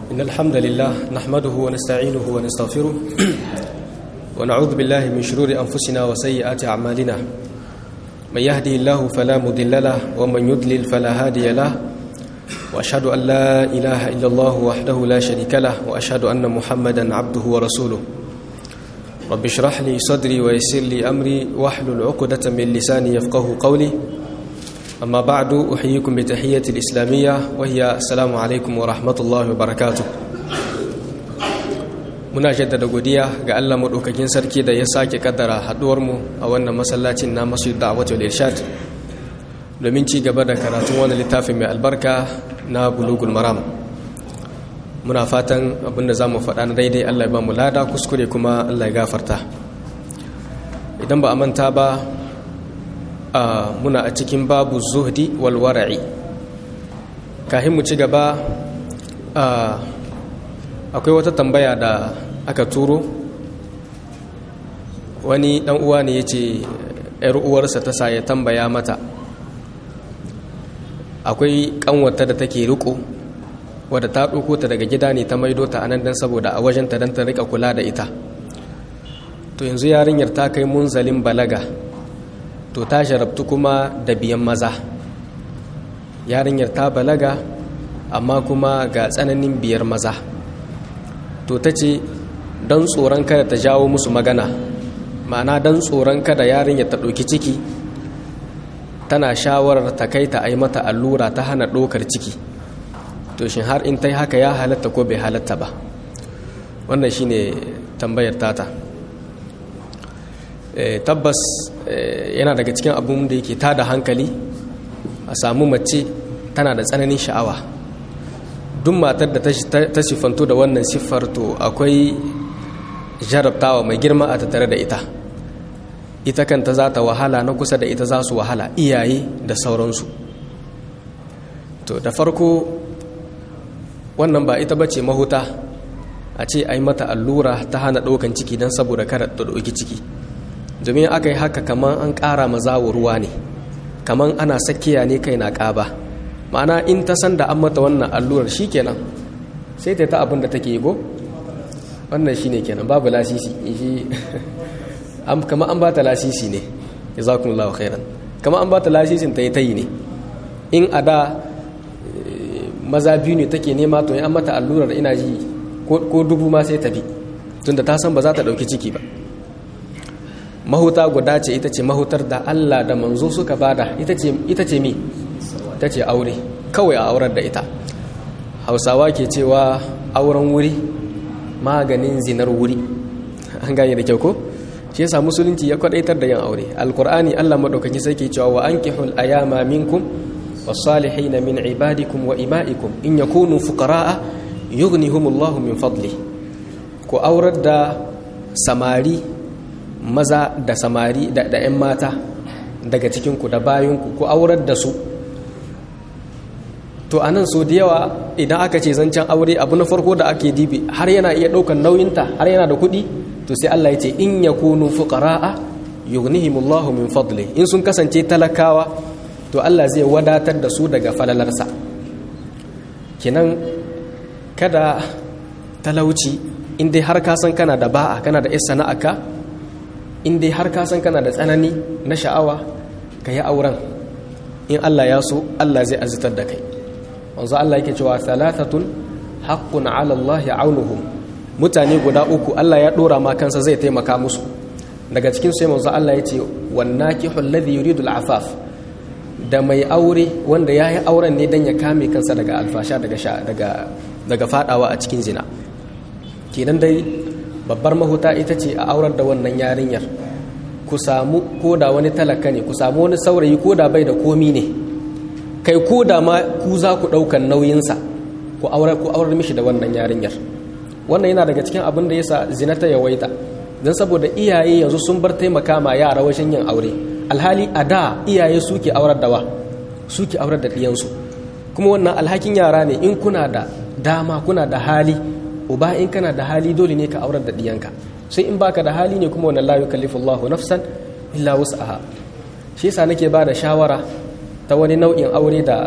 إن الحمد لله نحمده ونستعينه ونستغفره ونعوذ بالله من شرور أنفسنا وسيئات أعمالنا من يهدي الله فلا مضل له ومن يضلل فلا هادي له وأشهد أن لا إله إلا الله وحده لا شريك له وأشهد أن محمدا عبده ورسوله رب اشرح لي صدري ويسر لي أمري واحلل عقدة من لساني يفقه قولي أما بعد أحييكم بتحية الإسلامية وهي السلام عليكم ورحمة الله وبركاته muna jaddada godiya ga Allah maɗaukakin sarki da ya sake kaddara haɗuwarmu a wannan masallacin na masu da'awatul irshad domin ci gaba da karatun wani littafin mai albarka na bulugul maram muna fatan abinda za mu faɗa na daidai Allah ya ba mu lada kuskure kuma Allah ya gafarta idan ba a manta ba muna a cikin babu zuhdi wal wara'i kahin mu ci gaba akwai wata tambaya da aka turo wani dan uwa ne ya ce yar uwarsa ta sa ya tambaya mata akwai kanwata da take riko wadda ta ɗauko ta daga gida ne ta maido ta anan dan saboda a wajenta dan ta rika kula da ita to yanzu yarinyar ta kai munzalin balaga to ta sharabtu kuma da biyan maza yarinyar ta balaga amma kuma ga tsananin biyar maza to ta ce don tsoron kada ta jawo musu magana ma'ana don tsoron kada yarinyar ta ɗauki ciki tana shawarar ta kai ta ai mata allura ta hana ɗaukar ciki to shin har in ta yi haka ya halatta ko bai halatta ba wannan shine tambayar tata tabbas yana daga cikin abin da yake tada hankali a samu mace tana da tsananin sha'awa duk matar da ta siffanto da wannan siffar to akwai jarabtawa mai girma a tattare da ita ita kanta za ta wahala na kusa da ita za su wahala iyaye da sauransu to da farko wannan ba ita bace mahuta a ce a yi mata allura ta hana ɗaukan ciki don saboda kada ta ɗauki ciki domin aka yi haka kamar an ƙara mazawo ruwa ne kamar ana sakiya ne kai na ƙaba ma'ana in ta san da an mata wannan allurar shi kenan sai ta ta abin da take yi go wannan shi ne kenan babu lasisi shi kama an ba ta lasisi ne ya za kuma lawa khairan kama an ba ta lasisin ta yi ta yi ne in a da maza biyu ne take nema to an mata allurar ina ji ko dubu ma sai ta bi tunda ta san ba za ta ɗauki ciki ba mahuta guda ce ita ce mahutar da Allah da manzo suka bada ita ce mi ta ce aure kawai a aurar da ita hausawa ke cewa auren wuri maganin zinar wuri an gane da kyau ko shi yasa musulunci ya kwadaitar da yin aure alkur'ani Allah madaukaki sai ke cewa wa ankihul ayama minkum was-salihin min ibadikum wa ima'ikum in yakunu fuqara'a yughnihumullahu min fadli ku aurar da samari maza da samari da 'yan mata daga cikinku da bayanku ku aurar da su to anan so da yawa idan aka ce zancen aure abu na farko da ake dibi har yana iya ɗaukar nauyinta har yana da kuɗi to sai Allah ya ce in ya kunu fuqara'a yughnihimullahu min fadli in sun kasance talakawa to Allah zai wadatar da su daga falalarsa kinan kada talauci in dai har ka san kana da ba'a kana da isa sana'aka in dai har ka san kana da tsanani na sha'awa ka yi auren in Allah ya so Allah zai azitar da kai wanzu Allah yake cewa thalathatun haqqun 'ala Allah aunuhum mutane guda uku Allah ya dora ma kansa zai taimaka musu daga cikin sai manzo Allah ya ce wan nakihu alladhi yuridu al'afaf da mai aure wanda yayi auren ne dan ya kame kansa daga alfasha daga daga daga fadawa a cikin zina kenan dai babbar mahuta ita ce a aurar da wannan yarinyar ku samu ko da wani talaka ne ku samu wani saurayi ko da bai da komi ne kai ko da ma ku za ku ɗaukan nauyinsa ku aurar ku aurar mishi da wannan yarinyar wannan yana daga cikin abin da yasa zina ta yawaita don saboda iyaye yanzu sun bar taimaka ma yara wajen yin aure alhali a da iyaye suke aurar da wa suke aurar da ɗiyansu kuma wannan alhakin yara ne in kuna da dama kuna da hali uba in kana da hali dole ne ka aurar da diyanka sai in baka da hali ne kuma wannan la yukallifu Allahu nafsan illa wus'aha shi yasa nake ba da shawara ta wani nau'in aure da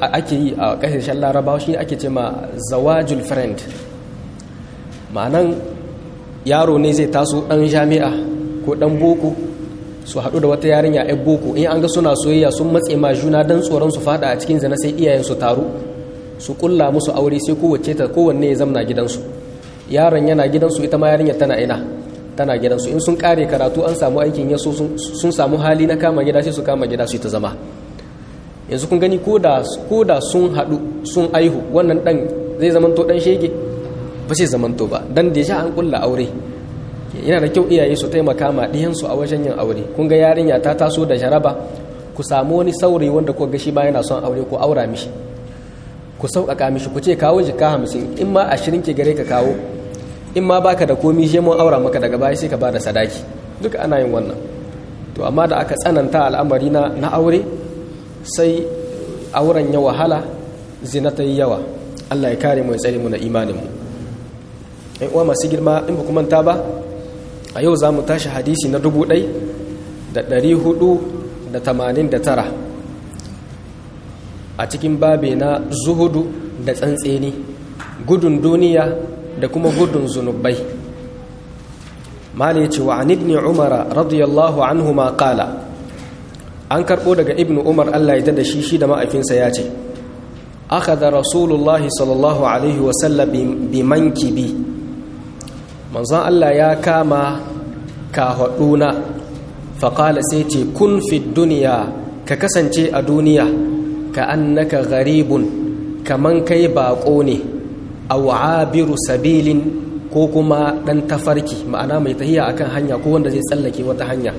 ake yi a ƙasashen larabawa shi ake ce ma zawajul friend ma'anan yaro ne zai taso ɗan jami'a ko ɗan boko su haɗu da wata yarinya yan boko in an ga suna soyayya sun matse ma juna don tsoron su fada a cikin zina sai iyayen su taru su kulla musu aure sai kowace ta kowanne ya zamna gidansu yaron yana gidansu ita ma yarinya tana ina tana gidansu in sun kare karatu an samu aikin yaso sun samu hali na kama gida sai su kama gida su ta zama yanzu kun gani ko da sun haɗu sun aihu wannan ɗan zai zamanto ɗan shege ba sai zamanto ba dan da ya an kulla aure yana da kyau iyaye su taimaka ma ɗiyansu a wajen yin aure kun ga yarinya ta taso da jaraba ku samu wani saurayi wanda ku ga shi ba yana son aure ku aura mishi ku sauƙaƙa mishi ku ce kawo jika hamsin in ma ashirin ke gare ka kawo in ma baka da komi shi mun aura maka daga baya sai ka bada sadaki duka ana yin wannan to amma da aka tsananta al'amari na na aure sai auren ya wahala zina ta yi yawa Allah ya kare mu ya tsare mu na imanin mu ai uwa masu girma in ba ku manta ba a yau za mu tashi hadisi na dubu ɗai da ɗari hudu da tamanin da tara a cikin babe na zuhudu da tsantseni gudun duniya da kuma gudun zunubai mali ce wa an ibni umara radiyallahu anhu ma kala an karɓo daga ibn umar allah ya da shi shi da ma'aifinsa ya ce aka da rasulullahi sallallahu alaihi wasallam bi mankibi manzon Allah ya kama kahaɗuna faƙala sai ce kun fi duniya ka kasance a duniya ka annaka garibun kaman kai baƙo ne a wa'abiru sabilin ko kuma ɗan tafarki ma'ana mai tahiya akan hanya ko wanda zai tsallake wata hanya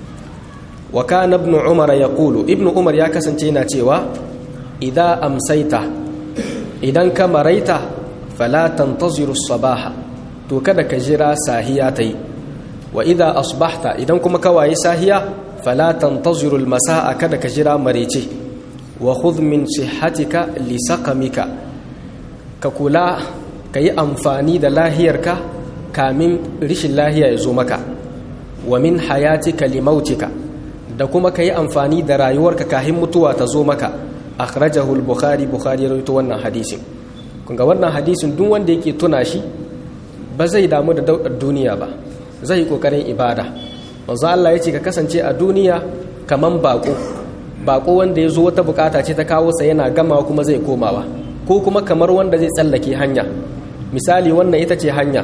wa kana ibn umar ya kulu ibn umar ya kasance yana cewa idan amsaita idan ka maraita fala tantaziru sabaha to kada ka jira sahiya ta yi wa idha asbahta idan kuma ka waye sahiya fala tantaziru almasa'a kada ka jira marece wa khudh min sihhatika li saqamika ka kula ka yi amfani da lahiyarka kamin rishin lahiya ya zo maka wa min hayatika li mautika da kuma ka yi amfani da rayuwarka kahin mutuwa ta zo maka akhrajahu al-bukhari bukhari ya rawaito wannan hadisin kun ga wannan hadisin duk wanda yake tuna shi ba zai damu da daudar duniya ba zai kokarin ibada manzo Allah ya ce ka kasance a duniya kaman bako bako wanda ya zo wata bukata ce ta kawo sa yana gamawa kuma zai komawa ko kuma kamar wanda zai tsallake hanya misali wannan ita ce hanya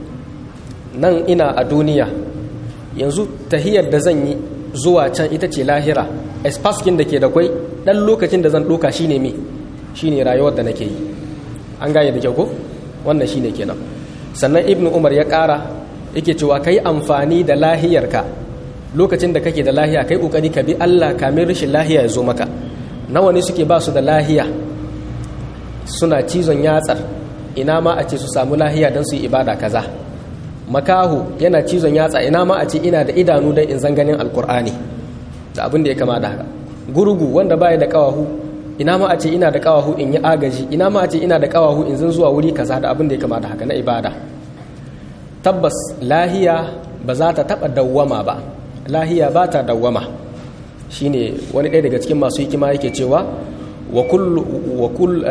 nan ina a duniya yanzu tahiyar da zan yi zuwa can ita ce lahira espaskin da ke da kwai dan lokacin da zan ɗoka shine me shine rayuwar da nake yi an gane da kyau ko wannan shine kenan sannan ibn umar ya ƙara yake cewa ka yi amfani da lahiyarka lokacin da kake da lahiya kai ƙoƙari ka bi allah kamin rashin lahiya ya zo maka nawa ne suke ba su da lahiya suna cizon yatsar ina ma a ce su samu lahiya don su yi ibada kaza makahu yana cizon yatsa ina ma a ce ina da idanu don in zan ganin alkur'ani da abin da ya kama da haka gurgu wanda baya da kawahu ina ma a ce ina da kawahu in yi agaji ina ma a ce ina da kawahu in zan zuwa wuri kaza da abin da ya kama da haka na ibada tabbas lahiya ba za ta taba dawwama ba lahiya ba ta dawwama shine wani ɗaya daga cikin masu hikima yake cewa wa kullu wa kull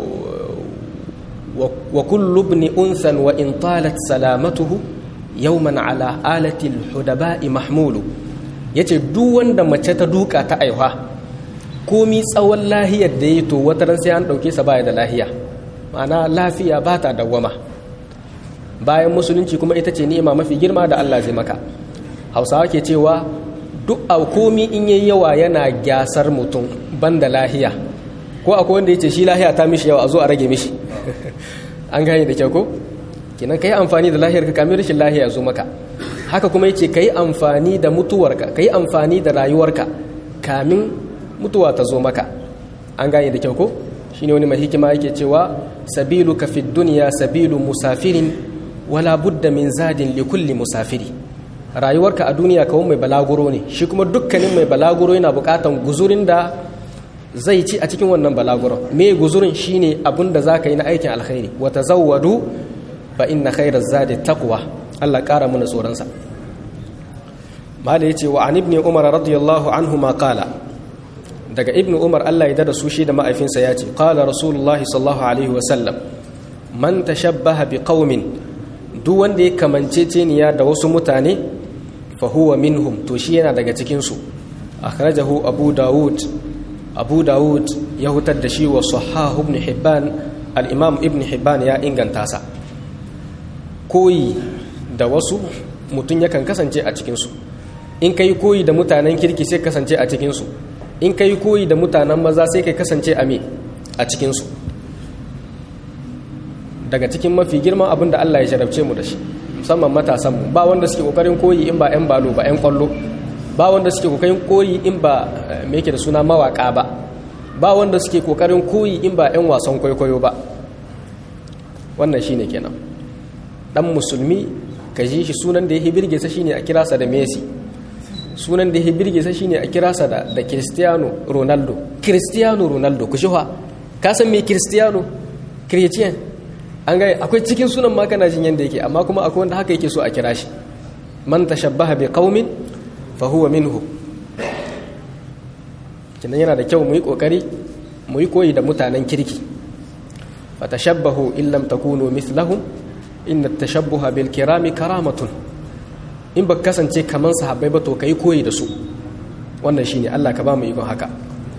wa kullu ibn unsan wa in talat salamatuhu yawman ala alati al-hudaba'i mahmulu yace duk wanda mace ta duka ta aiwa komi tsawon lahiyar da ya to wata ran sai an ɗauke sa baya da lahiya ma'ana lafiya ba ta dawwama bayan musulunci kuma ita ce ni'ima mafi girma da Allah zai maka hausawa ke cewa duk a komi in yayi yawa yana gyasar mutum banda lahiya ko akwai wanda ya ce shi lahiya ta mishi yawa a zo a rage mishi an gane da kyau ko kenan ka yi amfani da lahiyar ka kamin rashin lahiya ya zo maka haka kuma yace ka yi amfani da mutuwarka ka yi amfani da rayuwarka kamin mutuwa ta zo maka an gane da kyau ko shine wani mai hikima yake cewa sabilu ka fi duniya sabilu musafirin wala budda min zadin li kulli musafiri rayuwarka a duniya kawai mai balaguro ne shi kuma dukkanin mai balaguro yana bukatan guzurin da zai ci a cikin wannan balaguron me guzurin shine abin da zaka yi na aikin alkhairi wa tazawwadu fa inna khairaz zadi taqwa Allah kara mana tsoron sa mala yace wa an ibn umar radiyallahu anhu ma qala daga ibn umar Allah ya dada su shi da ma'aifinsa ya ce qala rasulullahi sallallahu alaihi wa sallam man tashabbaha bi qaumin duk wanda ya kamanceceniya da wasu mutane fa huwa minhum to shi yana daga cikin su akhrajahu abu daud abu daud ya hutar da shi wa sahahu ibn hibban al-imam ibn hibban ya inganta sa koyi da wasu mutum yakan kasance a cikin su in kai koyi da mutanen kirki sai kasance a cikin su in kai koyi da mutanen maza sai kai kasance a me a cikin su daga cikin mafi girman abin da Allah ya jarabce mu da shi musamman matasanmu ba wanda suke kokarin koyi in ba 'yan balo ba 'yan kwallo ba wanda suke kokarin koyi in ba me yake da suna mawaka ba ba wanda suke kokarin koyi in ba 'yan wasan kwaikwayo ba wannan shine kenan dan musulmi ka ji shi sunan da yake birge sa shine a kira sa da Messi sunan da yake birge sa shine a kira sa da da Cristiano Ronaldo Cristiano Ronaldo ku shi ka san me Cristiano Christian an gaya akwai cikin sunan ma kana jin yanda yake amma kuma akwai wanda haka yake so a kira shi man tashabbaha bi qaumin fa huwa minhu kinan yana da kyau mu yi kokari mu yi koyi da mutanen kirki fa tashabbahu in lam takunu mithlahum inna tashabbuha bil kirami karamatun in ba kasance kaman sahabbai ba to kai koyi da su wannan shine Allah ka ba mu ikon haka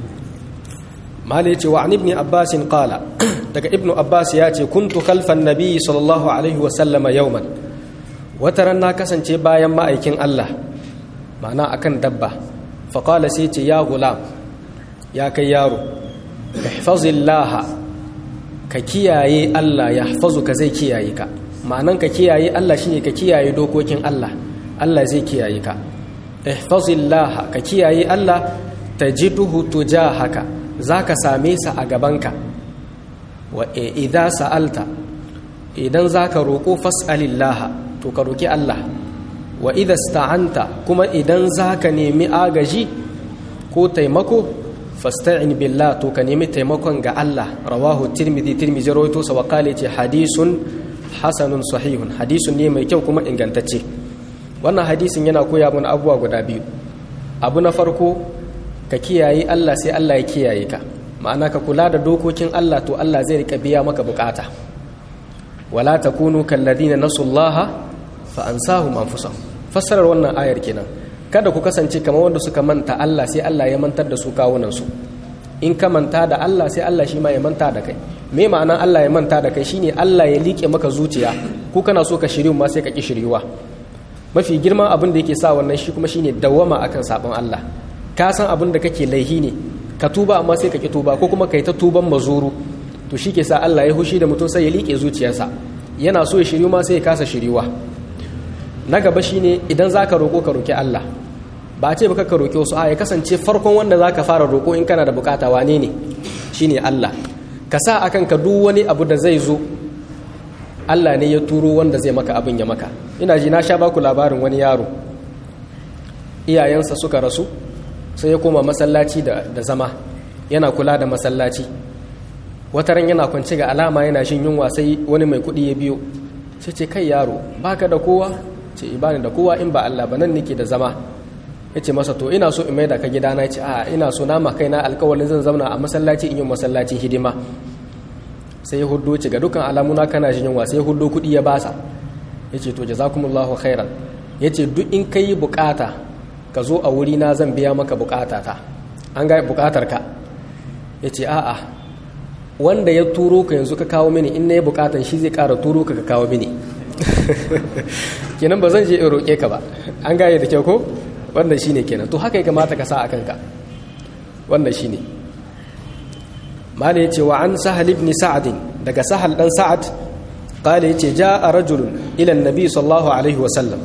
mala yace wa an ibn abbas qala daga ibnu abbas ya ce kuntu khalfan nabi sallallahu alaihi wa sallama yawman wataran na kasance bayan ma'aikin Allah ma'ana akan dabba fa qala sai ce ya gulam ya kai yaro ihfazillah ka kiyaye Allah ya ka zai kiyaye ka ma'anan ka kiyaye Allah shine ka kiyaye dokokin Allah Allah zai kiyaye ka ihfazillah ka kiyaye Allah tajiduhu tujahaka zaka same sa a gabanka wa idza sa'alta idan zaka roko fas'alillaha to ka roki Allah wa idza sta'anta kuma idan zaka nemi agaji ko taimako fasta'in billah to ka nemi taimakon ga Allah rawahu tirmidhi tirmidhi rawaito sa wa qala ce hadisun hasanun sahihun hadisun ne mai kyau kuma ingantacce wannan hadisin yana koya mana abubuwa guda biyu abu na farko ka kiyaye Allah sai Allah ya kiyaye ka ma'ana ka kula da dokokin Allah to Allah zai rika biya maka bukata wala takunu kalladina nasullaha fa ansahum anfusahum fassarar wannan ayar kenan kada ku kasance kamar wanda suka manta Allah sai Allah ya mantar da su kawunan su in ka manta da Allah sai Allah shi ma ya manta da kai me ma'ana Allah ya manta da kai shine Allah ya liƙe maka zuciya ko kana so ka shiryu ma sai ka ki shiryuwa mafi girman abin da yake sa wannan shi kuma shine dawama akan sabon Allah ka san abin da kake laihi ne ka tuba amma sai ka ki tuba ko kuma kai ta tuban mazuru to shi ke sa Allah ya hushi da mutum sai ya liƙe zuciyarsa yana so ya shiryu ma sai ya kasa shiryuwa na gaba shine idan zaka roƙo ka roƙi Allah ba ce baka ka roƙi wasu a ya kasance farkon wanda zaka fara roƙo in kana da bukata wane ne shine Allah ka sa akan ka duk wani abu da zai zo Allah ne ya turo wanda zai maka abin ya maka ina ji na sha baku labarin wani yaro iyayensa suka rasu sai ya koma masallaci da, da zama yana kula da masallaci wataran yana kwanci ga alama yana shin yunwa sai wani mai kuɗi ya biyo sai ce kai yaro baka da kowa ce ibani da kowa in ba Allah ba nan nake da zama ya ce masa to ina so in maida ka gidana ya ce a ina so na ma kaina alkawalin zan zauna a masallaci in yi masallaci hidima sai ya hudu ce ga dukkan alamuna kana jin yunwa sai ya hudu kuɗi ya basa ya ce to jazakumullahu khairan ya ce duk in ka yi bukata ka zo a wuri na zan biya maka bukatata an ga bukatar ka ya ce a'a wanda ya turo ka yanzu ka kawo mini in na yi bukatan shi zai kara turo ka ka kawo mini kenan ba zan je in roƙe ka ba an gaya da kyau ko wannan shine kenan to haka ya kamata ka sa a kanka wannan shine mala yace wa an sahal ibn sa'ad daga sahal dan sa'ad qala yace jaa rajulun ila annabi sallallahu alaihi wa sallam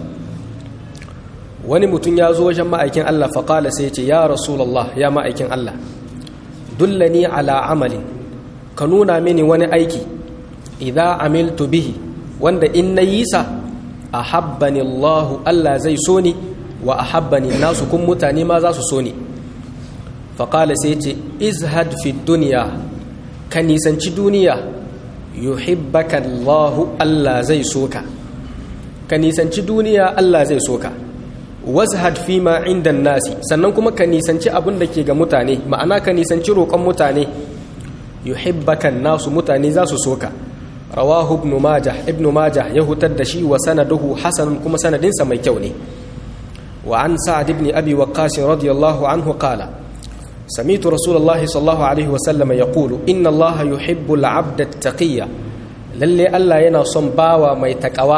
wani mutum ya zo wajen ma'aikin Allah fa qala sai yace ya rasulullah ya ma'aikin Allah dullani ala amalin ka nuna mini wani aiki idza amiltu bihi wanda in nayi sa ahabbani Allah Allah zai so ni wa ahabbani nasu kun mutane ma za su so ni faƙala sai ce izhad fi duniya ka nisanci duniya yuhibbaka Allahu Allah zai so ka ka nisanci duniya Allah zai so ka wazhad fi ma inda nasi sannan kuma ka nisanci abin da ke ga mutane ma'ana ka nisanci roƙon mutane yuhibbaka nasu mutane za su soka rawahu ibn majah ibn majah ya hutar da shi wa sanaduhu hasan kuma sanadinsa mai kyau ne wa an sa'ad ibn abi waqqas radiyallahu anhu qala سمعت رسول الله صلى الله عليه وسلم يقول إن الله يحب العبد التقي للي ألا ينا صنباوا ما يتقوى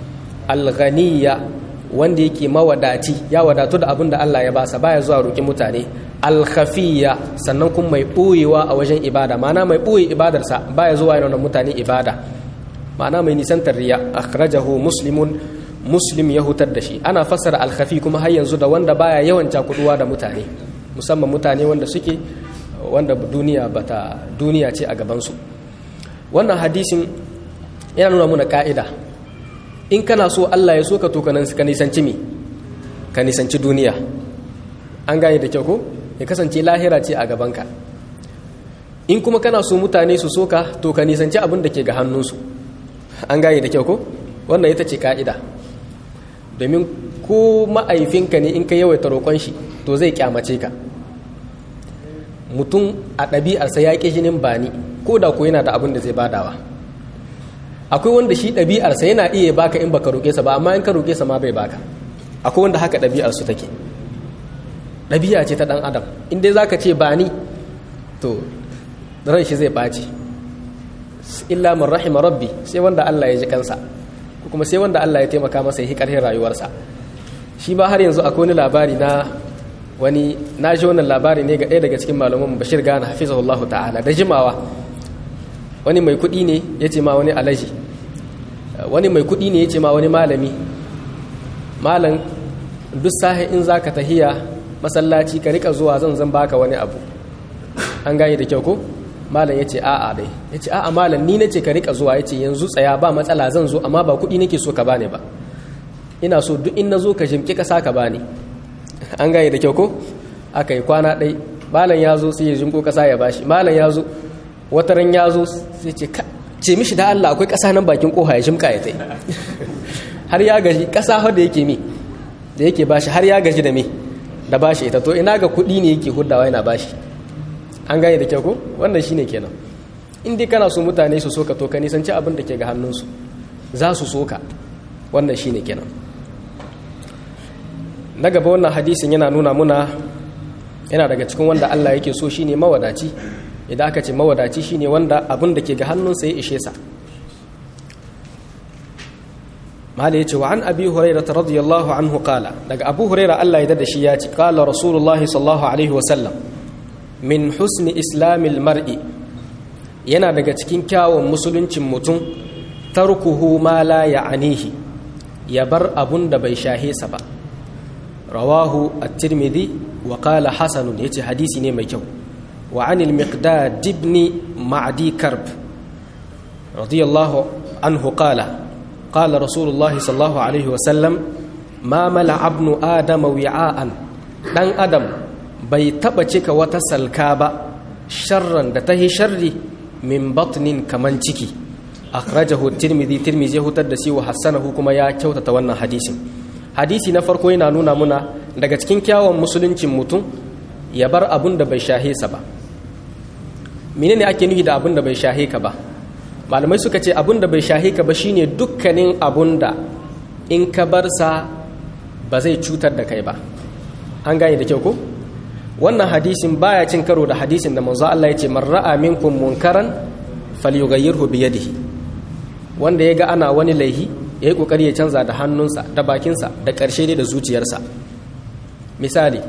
الغنية wanda yake mawadati ya wadatu da abin da Allah ya basa baya zuwa roƙi mutane alkhafiya sannan kuma mai ɓoyewa a wajen ibada ma'ana mai ɓoye ibadarsa baya zuwa yana mutane ibada ma'ana mai nisantar riya akhrajahu muslimun muslim ya hutar da shi ana fassara alkhafi kuma har yanzu da wanda baya yawan cakuduwa da mutane musamman mutane wanda suke wanda duniya bata duniya ce a gabansu wannan hadisin yana nuna muna ka'ida in kana so Allah ya so ka to ka nisanci mi ka nisanci duniya an gane da kyau ko ya kasance lahira ce a gabanka in kuma kana so mutane su so ka to ka nisanci abin da ke ga hannunsu an gane da kyau ko wannan ita ce ka'ida domin ko ma'aifinka ne in ka yawaita roƙon shi to zai kyamace ka mutum a ɗabi'arsa ya ƙi jinin bani ko da ko yana da abin da zai badawa akwai wanda shi ɗabi'arsa yana iya baka in baka roƙe sa ba amma in ka roƙe sa ma bai baka akwai wanda haka ɗabi'arsu take ɗabi'a ce ta ɗan adam in dai zaka ce bani to ran shi zai ɓaci illa man rahima rabbi sai wanda Allah ya ji kansa ko kuma sai wanda Allah ya taimaka masa ya yi ƙarfin rayuwarsa shi ba har yanzu akwai wani labari na wani na ji wannan labari ne ga ɗaya daga cikin malaman bashir gana hafizahullahu ta'ala da jimawa wani mai kuɗi ne ya ce ma wani alaji wani mai kuɗi ne ya ce ma wani malami malam duk sahi in za ka tahiya masallaci ka rika zuwa zan zan baka wani abu an gane da kyau ko malam ya ce a'a dai ya ce a'a malam ni na ce ka rika zuwa ya ce yanzu tsaya ba matsala zan zo amma ba kuɗi nake so ka bani ba ina so duk in na zo ka jimki ƙasa ka bani an gane da kyau ko aka yi kwana ɗai malam ya zo sai ya jimko ƙasa ya bashi malam ya zo wata ran ya zo sai ce ce mishi da Allah akwai ƙasa nan bakin ƙoha ya jimka ya tai har ya gaji ƙasa har da yake mi da yake bashi har ya gaji da me da bashi ita to ina ga kuɗi ne yake huddawa yana bashi an gane da kyau ko wannan shine kenan in dai kana so mutane su soka to ka nisanci abin da ke ga hannunsu za su soka wannan shine kenan na gaba wannan hadisin yana nuna muna yana daga cikin wanda Allah yake so shine mawadaci idan aka ce mawadaci shine wanda abin da ke ga hannunsa ya ishe sa mahala yace wa an abi hurairah radiyallahu anhu qala daga abu hurairah Allah ya dada shi ya ce qala rasulullahi sallallahu alaihi wa sallam min husni islamil mar'i yana daga cikin kyawun musuluncin mutum tarkuhu ma la ya'anihi ya bar abun da bai shahe sa ba rawahu at-tirmidhi wa qala hasanun yace hadisi ne mai kyau wa anil miqdad ibn ma'di karb radiyallahu anhu qala qala rasulullah sallallahu alaihi wa sallam ma mala ibnu adam wi'an dan adam bai taba cika wata salka ba sharran da tahi sharri min batnin kaman ciki akhrajahu at-tirmidhi tirmidhi ya hutar da shi wa hasanahu kuma ya kyautata wannan hadisin hadisi na farko yana nuna muna daga cikin kyawun musuluncin mutum ya bar abun da bai shahe sa ba menene ake nufi da abun da bai shahe ka ba malamai suka ce abun da bai shahe ka ba shine dukkanin abun da in ka bar sa ba zai cutar da kai ba an gane da kyau ko wannan hadisin baya cin karo da hadisin da manzo Allah ya ce man ra'a minkum munkaran falyughayyirhu bi yadihi wanda ya ga ana wani laihi ya yi ƙoƙari ya canza da hannunsa da bakinsa da ƙarshe dai da zuciyarsa misali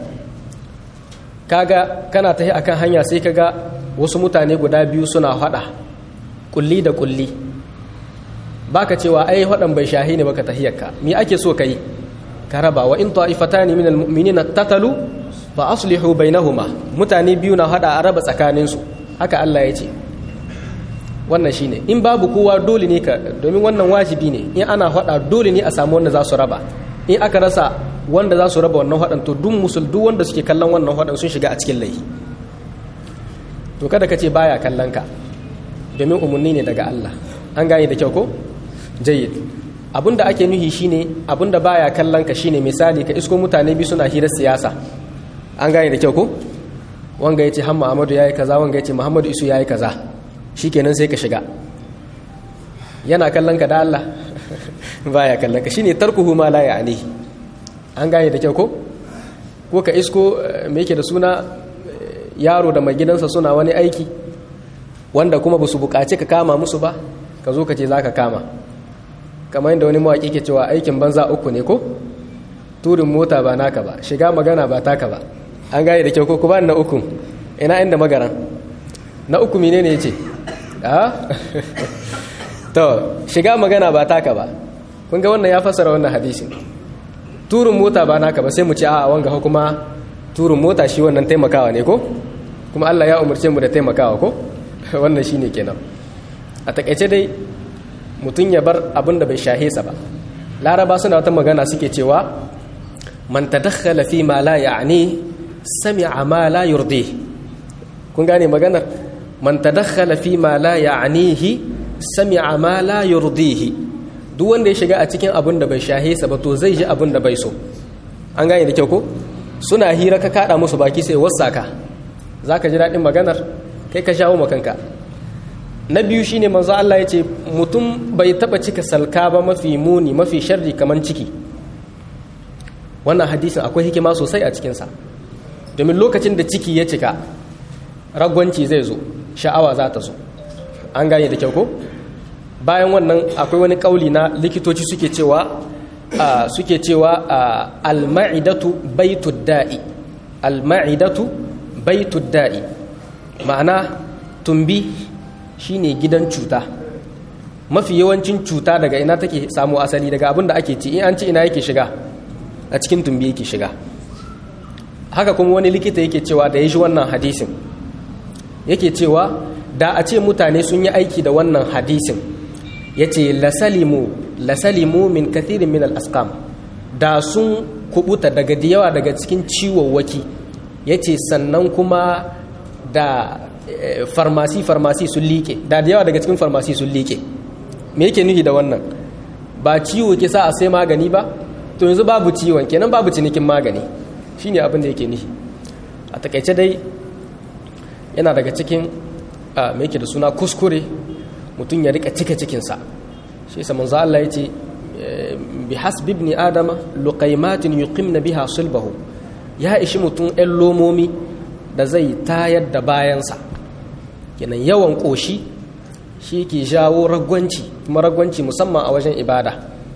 kaga kana tahi akan hanya sai kaga wasu mutane guda biyu suna haɗa kulli da kulli baka cewa ai haɗan bai shahi ne baka tahiyarka me ake so kai ka raba wa in ta'ifatani minal mu'minina tatalu fa aslihu bainahuma mutane biyu na haɗa a raba tsakaninsu haka Allah ya ce wannan shine in babu kowa dole ne ka domin wannan wajibi ne in ana hada dole ne a samu wanda za su raba in aka rasa wanda za su raba wannan hadan to duk musul duk wanda suke kallon wannan hadan sun shiga a cikin laifi to kada ka ce baya kallon ka domin umarni ne daga Allah an gane da kyau ko jayyid abinda ake nuhi shine abinda baya kallon ka shine misali ka isko mutane bi suna hirar siyasa an gane da kyau ko wanga yace hamma Ahmadu yayi kaza wanga yace Muhammadu Isu yayi kaza shikenan sai ka shiga yana kallon ka da Allah baya kallon ka shine tarkuhu ma la ya'ni an gane da kyau ko ko ka isko me yake da suna yaro da mai gidansa suna wani aiki wanda kuma ba su buƙaci ka kama musu ba ka zo ka ce za ka kama kamar yadda wani mawaƙi ke cewa aikin banza uku ne ko turin mota ba naka ba shiga magana ba taka ba an gane da kyau ko kuma na uku ina inda magaran na uku mine ne ya ce to shiga magana ba taka ba kun ga wannan ya fassara wannan hadisin turin mota ba naka ba sai mu ce a wanga kuma turin mota shi wannan taimakawa ne ko kuma Allah ya umarce mu da taimakawa ko wannan shine kenan a takaice dai mutum ya bar abin da bai shahe sa ba laraba suna wata magana suke cewa man tadakhala fi ma la ya'ni sami'a ma la yurdi kun gane maganar man tadakhala fi ma la ya'nihi sami'a ma la yurdihi duk wanda ya shiga a cikin abin da bai shahe sa ba to zai ji abin da bai so an gane da kyau ko suna hira ka kada musu baki sai wasaka zaka ji daɗin maganar kai ka shawo makanka na biyu shine manzo Allah ya ce mutum bai taba cika salka ba mafi muni mafi sharri kaman ciki wannan hadisin akwai hikima sosai a cikinsa domin lokacin da ciki ya cika ragwanci zai zo sha'awa za ta zo an gane da kyau ko bayan wannan akwai wani kauli na likitoci suke cewa suke cewa al-ma'idatu baitud da'i al-ma'idatu baitud da'i ma'ana tumbi shine gidan cuta mafi yawancin cuta daga ina take samu asali daga abin da ake ci in an ci ina yake shiga a cikin tumbi yake shiga haka kuma wani likita yake cewa da ya shi wannan hadisin yake cewa da a ce mutane sun yi aiki da wannan hadisin ya ce lasalimu lasalimu min kathirin min al'askam da sun kubuta daga da yawa daga cikin ciwowaki ya ce sannan kuma da farmasi farmasi sun liƙe da da yawa daga cikin farmasi sun liƙe me yake nuhi da wannan ba ciwo ke sa a sai magani ba to yanzu babu ciwon kenan babu cinikin magani shine abin da yake nuhi a takaice dai yana daga cikin me yake da suna kuskure mutum ya rika cika cikinsa shi sa manzo Allah yace bi hasbi ibn adama luqaymatin yuqimna biha sulbahu ya ishi mutum ɗan lomomi da zai tayar da bayansa kenan yawan ƙoshi shi ke jawo ragwanci kuma ragwanci musamman a wajen ibada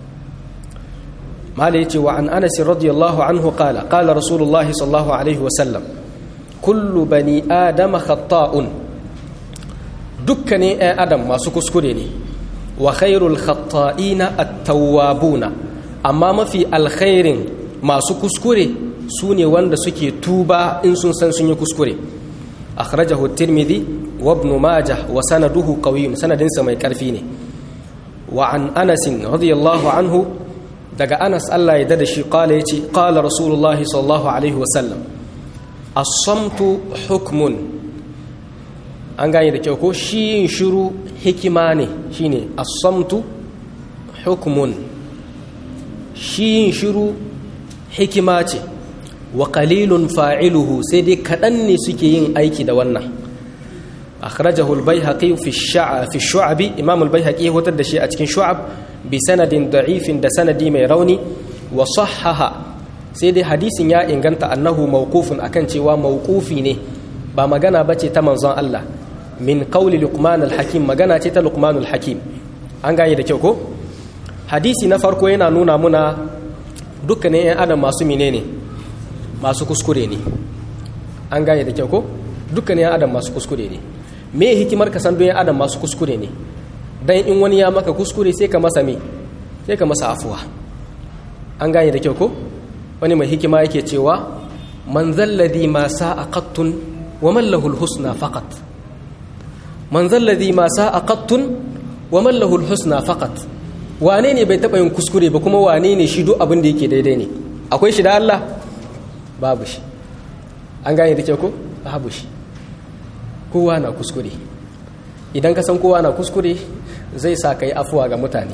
mala ya ce wa an anas radiyallahu anhu qala qala rasulullahi sallallahu alaihi wasallam kullu bani adama khata'un dukkanin 'yan adam masu kuskure ne wa khairul khata'ina at-tawwabuna amma mafi alkhairin masu kuskure su ne wanda suke tuba in sun san sun yi kuskure akhrajahu tirmidhi wa ibn majah wa sanaduhu qawiyyun sanadinsa mai karfi ne wa an anas radiyallahu anhu daga anas Allah ya dada shi qala yace qala rasulullah sallallahu alaihi wa sallam as-samtu hukmun an gane da kyau ko shi yin shiru hikima ne shine as-samtu hukmun shi yin shiru hikima ce wa qalilun fa'iluhu sai dai kaɗan ne suke yin aiki da wannan akhrajahu al-baihaqi fi ash-sha'a fi ash-shu'ab imam al-baihaqi hotar da shi a cikin shu'ab bi sanadin da'ifin da sanadi mai rauni wa sahhaha sai dai hadisin ya inganta annahu mawqufun akan cewa mawqufi ne ba magana bace ta manzon Allah min qawli luqman al-hakim magana ce ta luqman al-hakim an gane da kyau ko hadisi na farko yana nuna muna dukkanin 'yan adam masu menene masu kuskure ne an gane da kyau ko dukkanin 'yan adam masu kuskure ne me hikimar ka san don 'yan adam masu kuskure ne dan in wani ya maka kuskure sai ka masa me sai ka masa afuwa an gane da kyau ko wani mai hikima yake cewa man zalladhi ma sa'a qattun wa man lahu al-husna faqat man zalladhi ma sa'a qattun wa man lahu al-husna faqat wane ne bai taɓa yin kuskure ba kuma wane ne shi duk abin da yake daidai ne akwai shi da Allah babu shi an gane da ke ko babu shi kowa na kuskure idan ka san kowa na kuskure zai sa ka yi afuwa ga mutane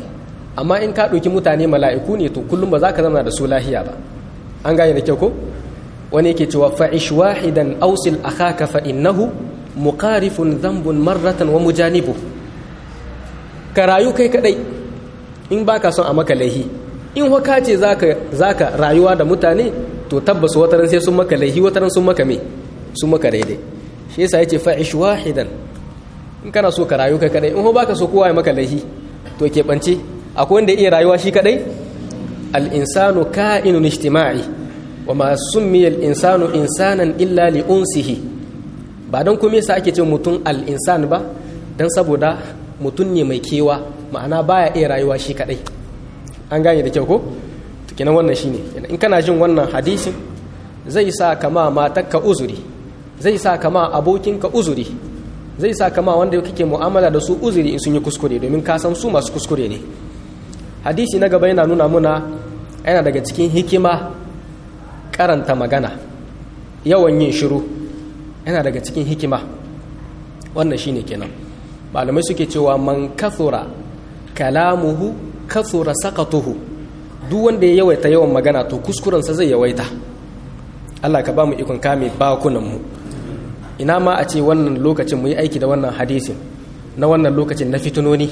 amma in ka ɗauki mutane mala'iku ne to kullum ba za ka zama da su lahiya ba an gane da kyau ko wani yake cewa fa'ish wahidan ausil akhaka fa innahu muqarifun dhanbun marratan wa mujanibu ka rayu kai kadai in baka son a maka laihi in waka ce zaka zaka rayuwa da mutane to tabbas wataran sai sun maka laihi wataran sun maka me sun maka daidai shi yasa yace fa'ish wahidan in kana so ka rayu kai kadai in ho baka so kowa ya maka laihi to ke bance akwai wanda iya rayuwa shi kadai al insanu ka'inun ijtima'i wa ma summiya al insanu insanan illa li unsihi ba dan kuma yasa ake ce mutum al insan ba dan saboda mutum ne mai kewa ma'ana baya iya rayuwa shi kadai an gane da kyau ko kenan wannan shine in kana jin wannan hadisin zai sa kama matakka uzuri zai sa kama abokinka uzuri zai sa kama wanda kake mu'amala da su uzuri in sun yi kuskure domin ka san su masu kuskure ne hadisi na gaba yana nuna muna yana daga cikin hikima karanta magana yawan yin shiru yana daga cikin hikima wannan shine kenan malamai suke cewa man kathura kalamuhu kathura sakatuhu duk wanda ya yawaita yawan magana to kuskurensa zai yawaita Allah ka ba mu ikon kame bakunanmu ina ma a ce wannan lokacin mu yi aiki da wannan hadisin na wannan lokacin na fitunoni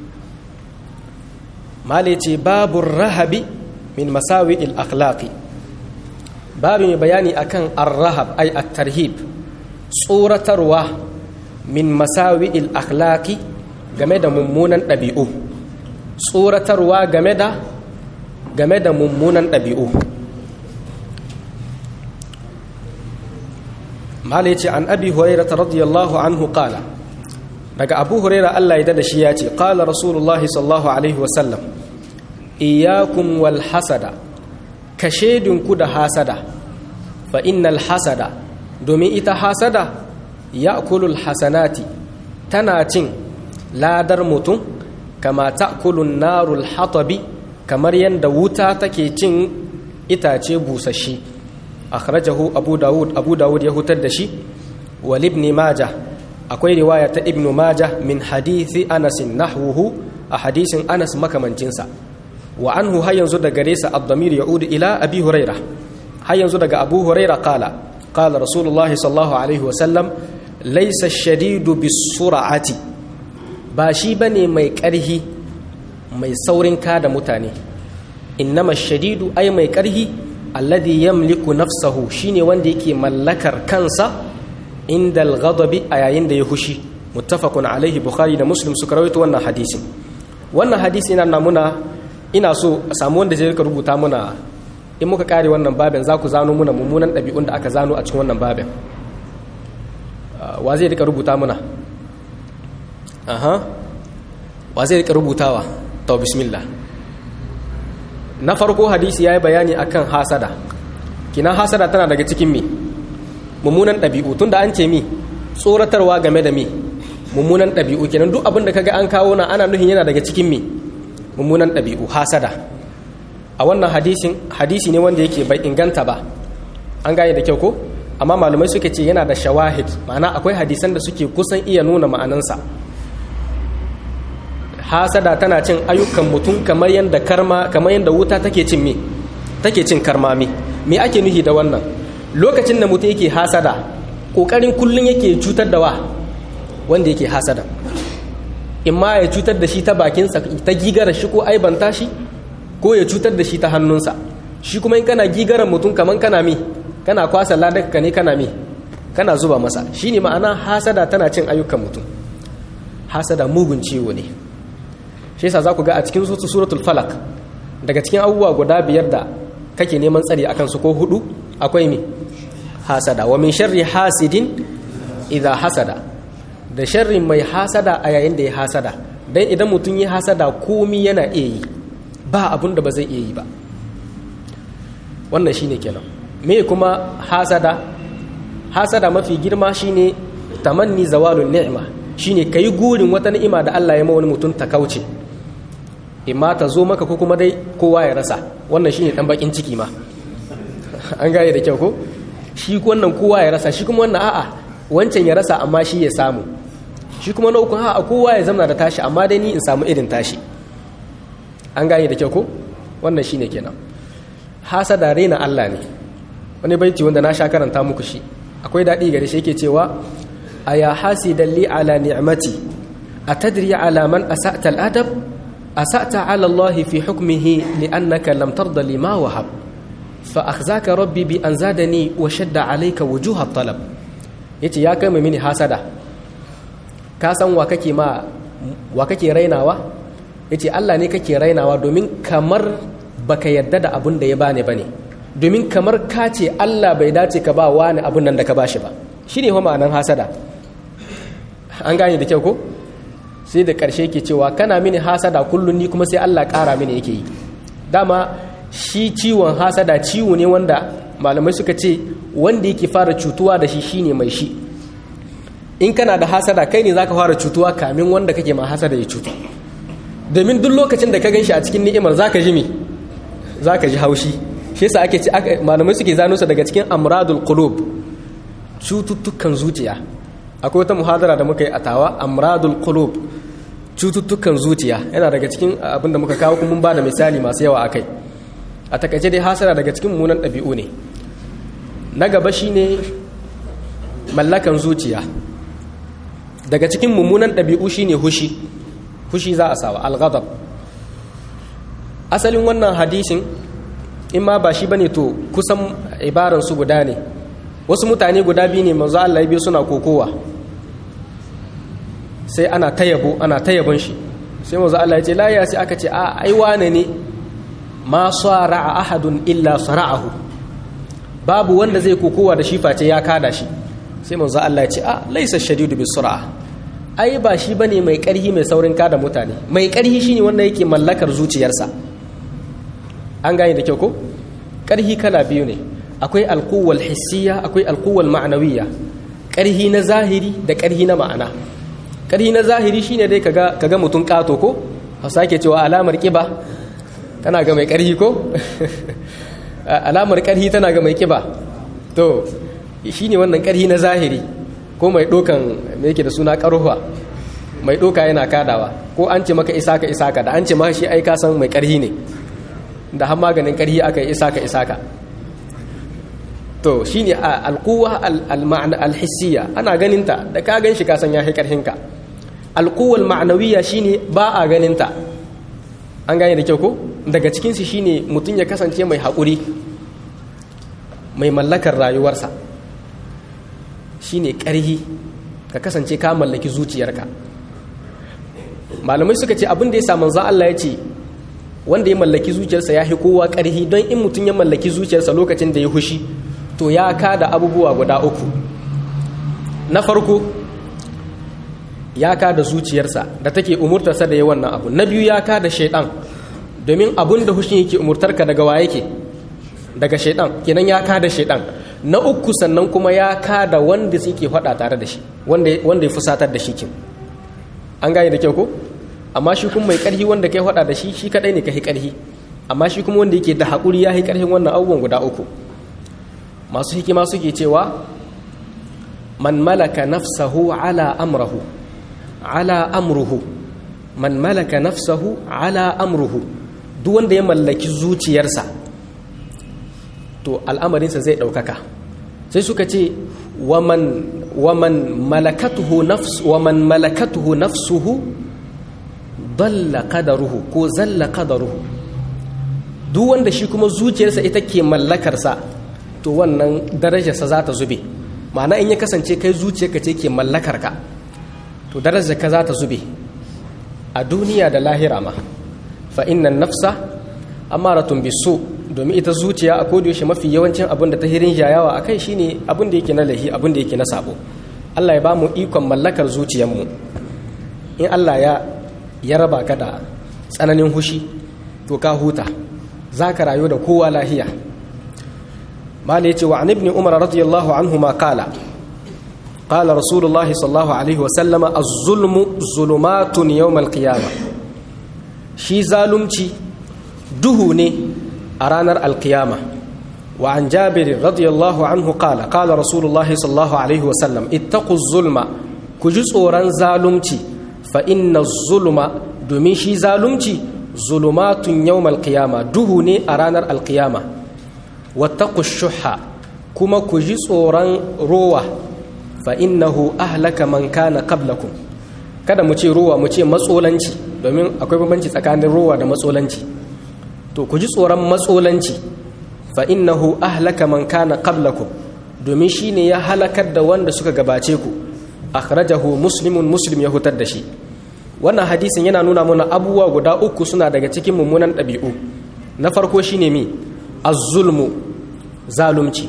male ce babu rahabi min masawi akhlaqi babu mai bayani akan ar-rahab ay at-tarhib tsoratarwa min masawi akhlaqi game da mummunan ɗabi'u tsoratarwa game da game da mummunan ɗabi'u mala ya ce an abi huraira radiyallahu anhu qala daga abu huraira Allah ya da shi ya ce qala rasulullah sallallahu alaihi wasallam iyyakum wal hasada ka ku da hasada fa innal hasada domin ita hasada ya'kulul hasanati tana cin ladar mutum kama ta'kulun narul hatabi kamar yadda wuta take cin itace busashi akhrajahu abu dawud abu dawud ya hutar da shi wal ibn majah akwai riwaya ta ibn majah min hadithi anas nahwuhu a hadisin anas makamancinsa wa anhu har yanzu daga gare sa ad-damir ya'ud ila abi huraira har yanzu daga abu huraira qala qala rasulullah sallallahu alaihi wa sallam laysa ash-shadidu bis-sur'ati ba shi bane mai karhi mai saurin kada mutane innama ash-shadidu ay mai karhi alladhi yamliku nafsahu shine wanda yake mallakar kansa inda al-ghadabi a yayin da ya hushi muttafaqun alaihi bukhari da muslim suka rawaito wannan hadisin wannan hadisi yana namuna ina so a samu wanda zai rika rubuta muna in muka kare wannan babin za ku zano muna mummunan ɗabi'un da aka zano a cikin wannan babin wa zai rika rubuta muna aha wa zai rika rubutawa to bismillah na farko hadisi ya yi bayani akan hasada kina hasada tana daga cikin mi mummunan ɗabi'u tun da an ce mi tsoratarwa game da mi mummunan ɗabi'u kenan duk abin da kaga an kawo na ana nuhin yana daga cikin mi mummunan ɗabi'u hasada a wannan hadisin hadisi ne wanda yake bai inganta ba an gane da kyau ko amma malamai suke ce yana da shawahid ma'ana akwai hadisan da suke kusan iya nuna ma'anansa hasada tana cin ayyukan mutum kamar yadda karma kamar yadda wuta take cin me take cin karmami me ake nuhi da wannan lokacin da mutum yake hasada kokarin kullun yake cutar da wa wanda yake hasada in ma ya cutar da shi ta bakinsa ta gigara shi ko aibanta shi ko ya cutar da shi ta hannunsa shi kuma in kana gigaran mutum kaman kana mi kana kwasa ladaka ne kana mi kana zuba masa shine ma'ana hasada tana cin ayyukan mutum hasada mugun ciwo ne shi yasa za ku ga a cikin suratul falak daga cikin abubuwa guda biyar da kake neman tsari akan su ko hudu akwai mi hasada wa min sharri hasidin idha hasada da sharrin mai hasada a yayin da ya hasada dan idan mutum ya hasada komi yana iya yi ba abun da ba zai iya yi ba wannan shine kenan me kuma hasada hasada mafi girma shine tamanni zawalun ni'ma shine kai gurin wata ni'ima da Allah ya ma wani mutum ta kauce imma ta zo maka ko kuma dai kowa ya rasa wannan shine dan bakin ciki ma an gane da kyau ko shi wannan kowa ya rasa shi kuma wannan a'a wancan ya rasa amma shi ya samu shi kuma na uku a'a kowa ya zama da tashi amma dai ni in samu irin tashi an gane da kyau ko wannan shine kenan hasada raina Allah ne wani baiti wanda na sha karanta muku shi akwai daɗi gare shi yake cewa aya hasidan li ala ni'mati atadri ala man asa'ta al-adab asa'ta ala Allah fi hukmihi li'annaka lam tarda lima wahab fa akhzaka rabbi bi an zadani wa shadda alayka wujuha at-talab yace ya kai mini hasada ka san wa kake ma wa kake rainawa yace Allah ne kake rainawa domin kamar baka yadda da abun da ya bani bane domin kamar ka ce Allah bai dace ka ba wani abun nan da ka bashi ba shine fa ma'anan hasada an gane da kyau ko sai da ƙarshe ke cewa kana mini hasada kullum ni kuma sai Allah ƙara mini yake yi dama shi ciwon hasada ciwo ne wanda malamai suka ce wanda yake fara cutuwa da shi shine mai shi in kana da hasada kai ne zaka fara cutuwa kamin wanda kake ma hasada ya cutu domin duk lokacin da ka ganshi a cikin ni'imar zaka ji me zaka ji haushi shi yasa ake ce malamai suke zano su daga cikin amradul qulub cututtukan zuciya akwai wata muhadara da muka yi a tawa amradul qulub cututtukan zuciya yana daga cikin abin da muka kawo kuma mun ba da misali masu yawa akai a takaice dai hasara daga cikin munan ɗabi'u ne na gaba shine mallakan zuciya daga cikin mummunan ɗabi'u shine hushi hushi za a sawa alghadab asalin wannan hadisin in ma ba shi bane to kusan ibaran su guda ne wasu mutane guda biyu ne manzo Allah ya biyu suna kokowa sai ana tayabo ana tayabon shi sai manzo Allah ya ce la ya sai aka ce a ai wane ne ma sara'a ahadun illa sara'ahu babu wanda zai kokowa da shi face ya kada shi sai manzo Allah ya ce a laisa shadidu bis sur'a ai ba shi bane mai karhi mai saurin kada mutane mai karhi shine wanda yake mallakar zuciyarsa an gane da kyau ko karhi kala biyu ne akwai alquwwal hissiya akwai alquwwal ma'nawiyya karhi na zahiri da karhi na ma'ana karhi na zahiri shine dai kaga kaga mutun kato ko hausa ke cewa alamar kiba tana ga mai karhi ko alamar karhi tana ga mai kiba to shine wannan karhi na zahiri ko mai dokan me yake da suna karuwa mai doka yana kadawa ko an ce maka isaka isaka da an ce maka shi ai ka san mai karhi ne da har maganin karhi aka yi isaka isaka to shine alquwa al-ma'na al-hissiyya ana ganinta da ka gan shi ka san ya hi karhinka alquwa al-ma'nawiyya shine ba a ganinta an gane da kyau ko daga cikin su shine mutun ya kasance mai haƙuri mai mallakar rayuwarsa shine karhi ka kasance ka mallaki zuciyarka malamai suka ce abin da ya sa manzo Allah ya ce wanda ya mallaki zuciyarsa ya fi kowa ƙarhi don in mutum ya mallaki zuciyarsa lokacin da ya hushi to ya kada abubuwa guda uku na farko ya kada zuciyarsa da take umurtarsa da ya wannan abu na biyu ya kada shaidan domin abun da hushin yake umurtarka daga wa yake daga shaidan kenan ya kada shaidan na uku sannan kuma ya kada wanda suke faɗa tare da shi wanda ya fusatar da shi kin an gane da kyau ko amma shi kuma mai ƙarfi wanda kai faɗa da shi shi kaɗai ne ka hi ƙarfi amma shi kuma wanda yake da haƙuri ya hi ƙarfin wannan abubuwan guda uku masu hikima suke cewa man malaka nafsahu ala amrahu ala amruhu man malaka nafsahu ala amruhu duk wanda ya mallaki zuciyarsa to al'amarinsa zai ɗaukaka sai suka ce waman malakatuhu nafsuhu dalla qadaruhu ko zalla qadaruhu duk wanda shi kuma zuciyarsa ita ke mallakarsa to wannan darajarsa za ta zube ma'ana in ya kasance kai zuciyarka ce ke mallakarka to darajarka za ta zube a duniya da lahira ma fa innan nafsa amaratun bisu domin ita zuciya a yaushe mafi yawancin abin da ta hirin jayawa a kai shine abin da yake na lahi abin da yake na sabo Allah ya ba mu ikon mallakar zuciyarmu in Allah ya ya raba ka da tsananin hushi to ka huta za ka rayu da kowa lahiya mala yace wa ibn umar radiyallahu anhu ma qala qala rasulullahi sallallahu alaihi wa sallama az-zulmu zulumatun yawm al-qiyamah shi zalunci duhu ne a ranar alkiyama wa an jabir radiyallahu anhu qala qala rasulullahi sallallahu alaihi wa sallam ittaqu zulma ku ji tsoron zalunci fa inna zulma domin shi zalunci zulumatun yawmal qiyama duhu ne a ranar alqiyama wattaqu shuhha kuma ku ji tsoron rowa fa innahu ahlaka man kana qablakum kada mu ce rowa mu ce matsolanci domin akwai bambanci tsakanin rowa da matsolanci to ku ji tsoron matsolanci fa innahu ahlaka man kana qablakum domin shine ya halakar da wanda suka gabace ku akhrajahu muslimun muslim ya hutar da shi wannan hadisin yana nuna mana abubuwa guda uku suna daga cikin mummunan ɗabi'u na farko shine mi az-zulmu zalunci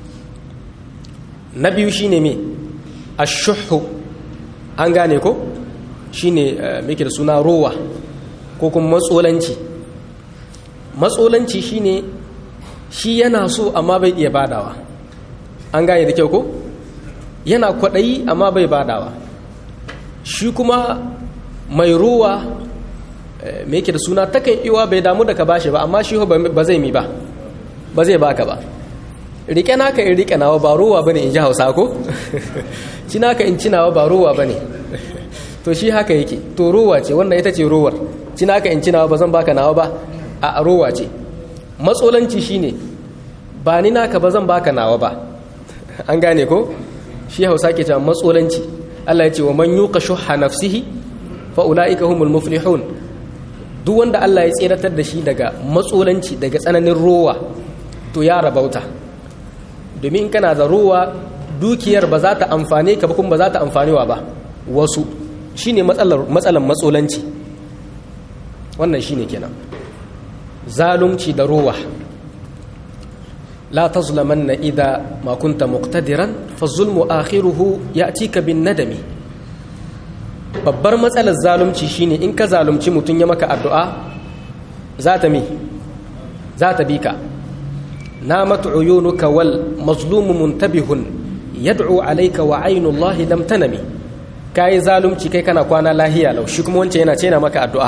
na biyu shine mi ash-shuhhu an gane ko shine muke da suna rowa ko kuma matsolanci matsolanci shine shi yana so amma bai iya badawa an gane da kyau ko yana kwaɗayi amma bai badawa shi kuma mai ruwa mai yake da suna takan iwa bai damu da ka bashi ba amma shi ba zai mi ba ba zai baka ba rike naka in rike nawa ba ruwa bane in ji hausa ko ci naka in cinawa ba ruwa bane to shi haka yake to ruwa ce wannan ita ce ruwar ci naka in cinawa ba zan baka nawa ba a ruwa ce matsolanci shine ba ni naka ba zan baka nawa ba an gane ko shi hausa ke cewa matsolanci Allah ya ce wa man yuqa shuhha nafsihi fa ulaika humul muflihun duk wanda Allah ya tseratar da shi daga matsolanci daga tsananin rowa to ya rabauta domin kana da rowa dukiyar ba za ta amfane ka ba kuma ba za ta amfanewa ba wasu shine matsalar matsalan matsolanci wannan shine kenan zalunci da rowa لا تظلمن إذا ما كنت مقتدرا فالظلم آخره يأتيك بالندم babbar matsalar zalunci shine in ka zalunci mutum ya maka addu'a za ta mi za ta bi ka namat uyunuka wal mazlumu muntabihun yad'u alayka wa aynullahi lam tanami kai zalunci kai kana kwana lahiya lau shi kuma wancan yana ce yana maka addu'a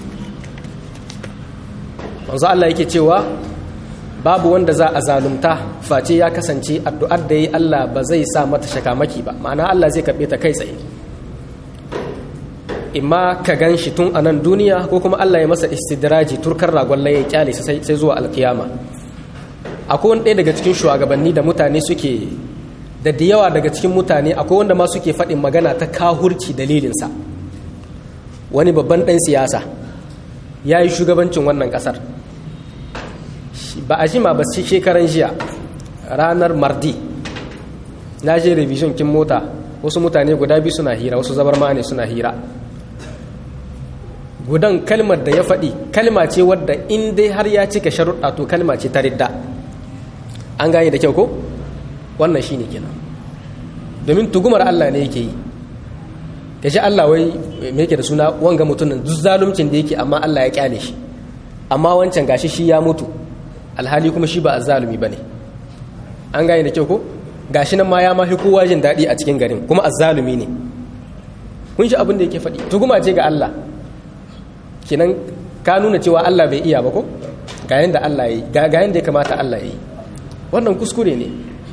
manzo Allah yake cewa babu wanda za a zalunta face ya kasance addu'ar da yi Allah ba zai sa mata shakamaki ba ma'ana Allah zai karɓe ta kai tsaye imma ka gan shi tun a nan duniya ko kuma Allah ya masa istidraji turkar ragon laye kyale sai zuwa alkiyama akwai wani ɗaya daga cikin shugabanni da mutane suke da da yawa daga cikin mutane akwai wanda ma suke faɗin magana ta kahurci dalilinsa wani babban ɗan siyasa ya yi shugabancin wannan ƙasar ba a jima ba sai shekaran jiya ranar mardi na je revision kin mota wasu mutane guda biyu suna hira wasu zabar ma ne suna hira gudan kalmar da ya faɗi kalma ce wadda in dai har ya cika sharuɗa to kalma ce ta ridda an gane da kyau ko wannan shi ne kenan domin tugumar Allah ne yake yi ka ji Allah wai me yake da suna wanga mutumin duk zaluncin da yake amma Allah ya kyale shi amma wancan gashi shi ya mutu alhali kuma shi ba azzalumi bane an gane da kyau ko gashi nan ma ya mafi kowa jin daɗi a cikin garin kuma azzalumi ne kun shi abin da yake faɗi tuguma ce ga Allah kinan ka nuna cewa Allah bai iya ba ko ga yanda Allah yi ga yanda ya kamata Allah yi wannan kuskure ne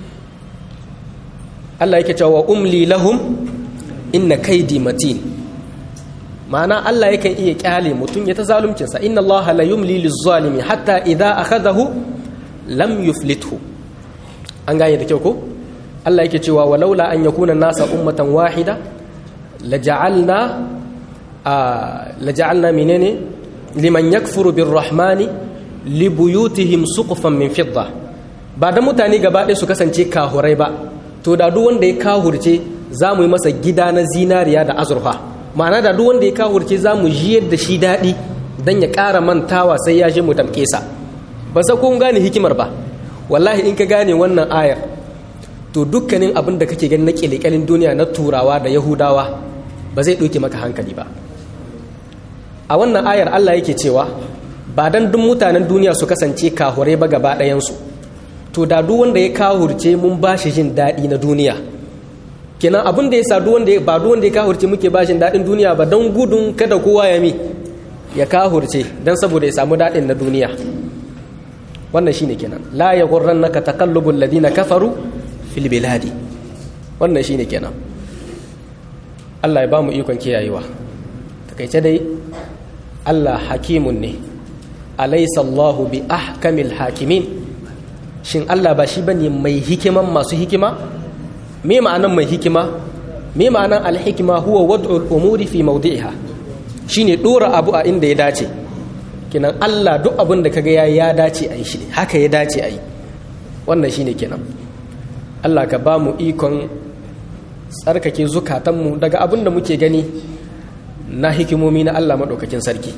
Allah yake cewa umli lahum inna kaidi matin ma'ana Allah yakan iya kyale mutum ya ta zaluncinsa inna Allah la yumli lizzalimi hatta idza akhadahu lam yuflithu an gane da kyau ko Allah yake cewa walaula an yakuna nasa ummatan wahida laja'alna laja'alna menene liman yakfuru birrahmani libuyutihim suqufan min fidda ba da mutane gaba ɗaya su kasance kahurai ba to da duk wanda ya kahurce za mu yi masa gida na zinariya da azurfa ma'ana da duk wanda ya kahurce za mu jiyar da shi daɗi don ya ƙara mantawa sai ya je mu tamke sa ba sa kun gane hikimar ba wallahi in ka gane wannan ayar to dukkanin abin da kake gani na ƙyalƙyalin duniya na turawa da yahudawa ba zai ɗauke maka hankali ba a wannan ayar allah yake cewa ba dan duk mutanen duniya su kasance kahurai ba gaba ɗayansu to da duk wanda ya kahurce mun ba shi jin daɗi na duniya kenan abin da ya sa duk wanda ba duk wanda ya kahurce muke ba shi daɗin duniya ba don gudun kada kowa ya mi ya kahurce don saboda ya samu daɗin na duniya wannan shine kenan la ya naka taqallubul ladina kafaru fil biladi wannan shine kenan Allah ya ba mu ikon kiyayewa takaice dai Allah hakimun ne alaysa Allahu bi ahkamil hakimin shin Allah ba shi bane mai hikiman masu hikima me ma'anan mai hikima me ma'anan alhikima huwa wad'ul umuri fi mawdi'iha shine dora abu a inda ya dace kenan Allah duk abin da kaga ya ya dace a yi shi haka ya dace a yi wannan shine kenan Allah ka ba mu ikon tsarkake zukatanmu daga abin da muke gani na hikimomi na Allah maɗaukakin sarki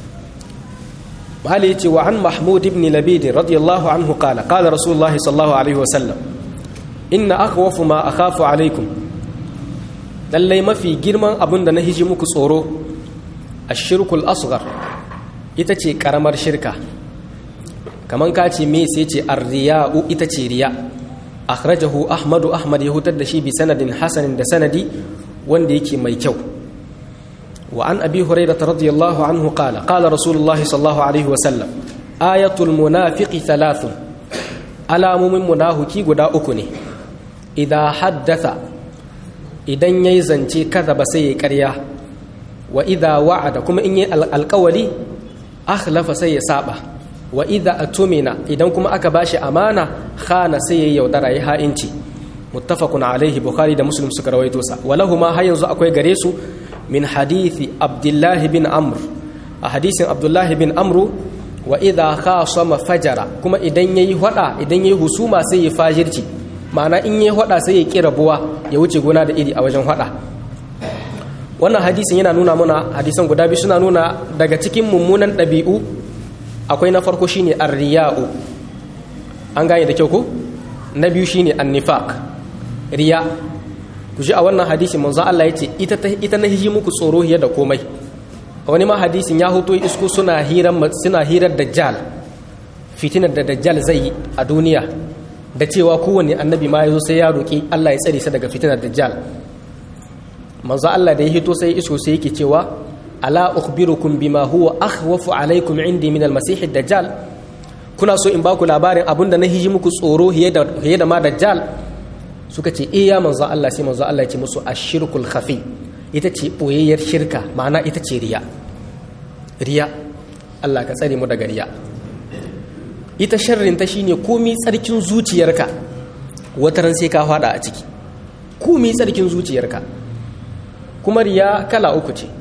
Bali ya ce wa an Mahmud ibn Labid radiyallahu anhu qala qala Rasulullahi sallallahu alaihi wa sallam inna akhwafu ma akhafu alaikum lallai mafi girman abin da na hiji muku tsoro ashirkul asghar ita ce karamar shirka kaman ka ce me sai ce arriya'u ita ce riya akhrajahu ahmadu ahmad ya hutar da shi bi sanadin hasanin da sanadi wanda yake mai kyau wa an abi hurairah radiyallahu anhu qala qala rasulullah sallallahu alaihi wa sallam ayatul munafiqi thalathun alamumin munafiki guda uku ne idan haddatha idan yayi zance kaza ba sai ya karya wa idha wa'ada kuma in yi alƙawari akhlafa sai ya saba wa idha atumina idan kuma aka bashi amana khana sai ya yaudara ya ha'inci muttafaqun alaihi bukhari da muslim suka rawaito sa walahuma har yanzu akwai gare su min hadithi abdullahi bin amr a hadisin abdullahi bin amru wa idha khasama fajara kuma idan yayi hada idan yayi husuma sai ya fajirci ma'ana in yayi hada sai ya kira buwa ya wuce gona da iri a wajen hada wannan hadisin yana nuna muna hadisan guda biyu suna nuna daga cikin mummunan ɗabi'u akwai na farko shine arriya'u an gane da kyau ko na biyu shine annifaq riya ku ji a wannan hadisin manzo Allah yace ita ita na hiji muku tsoro hiya da komai a wani ma hadisin ya hoto isko suna hirar suna hirar dajjal fitinar da dajjal zai yi a duniya da cewa kowanne annabi ma yazo sai ya roki Allah ya tsare sa daga fitinar dajjal manzo Allah da ya hito sai iso sai yake cewa ala ukhbirukum bima huwa akhwafu alaikum indi min almasih dajjal kuna so in baku labarin abinda na hiji muku tsoro hiye da hiye da ma dajjal suka ce eh ya manzo Allah sai manzo Allah ya ce musu ashirkul khafi ita ce boyayyar shirka ma'ana ita ce riya riya Allah ka tsare mu daga riya ita sharrin ta shine komi tsarkin zuciyarka wataran sai ka fada a ciki komi tsarkin zuciyarka kuma riya kala uku ce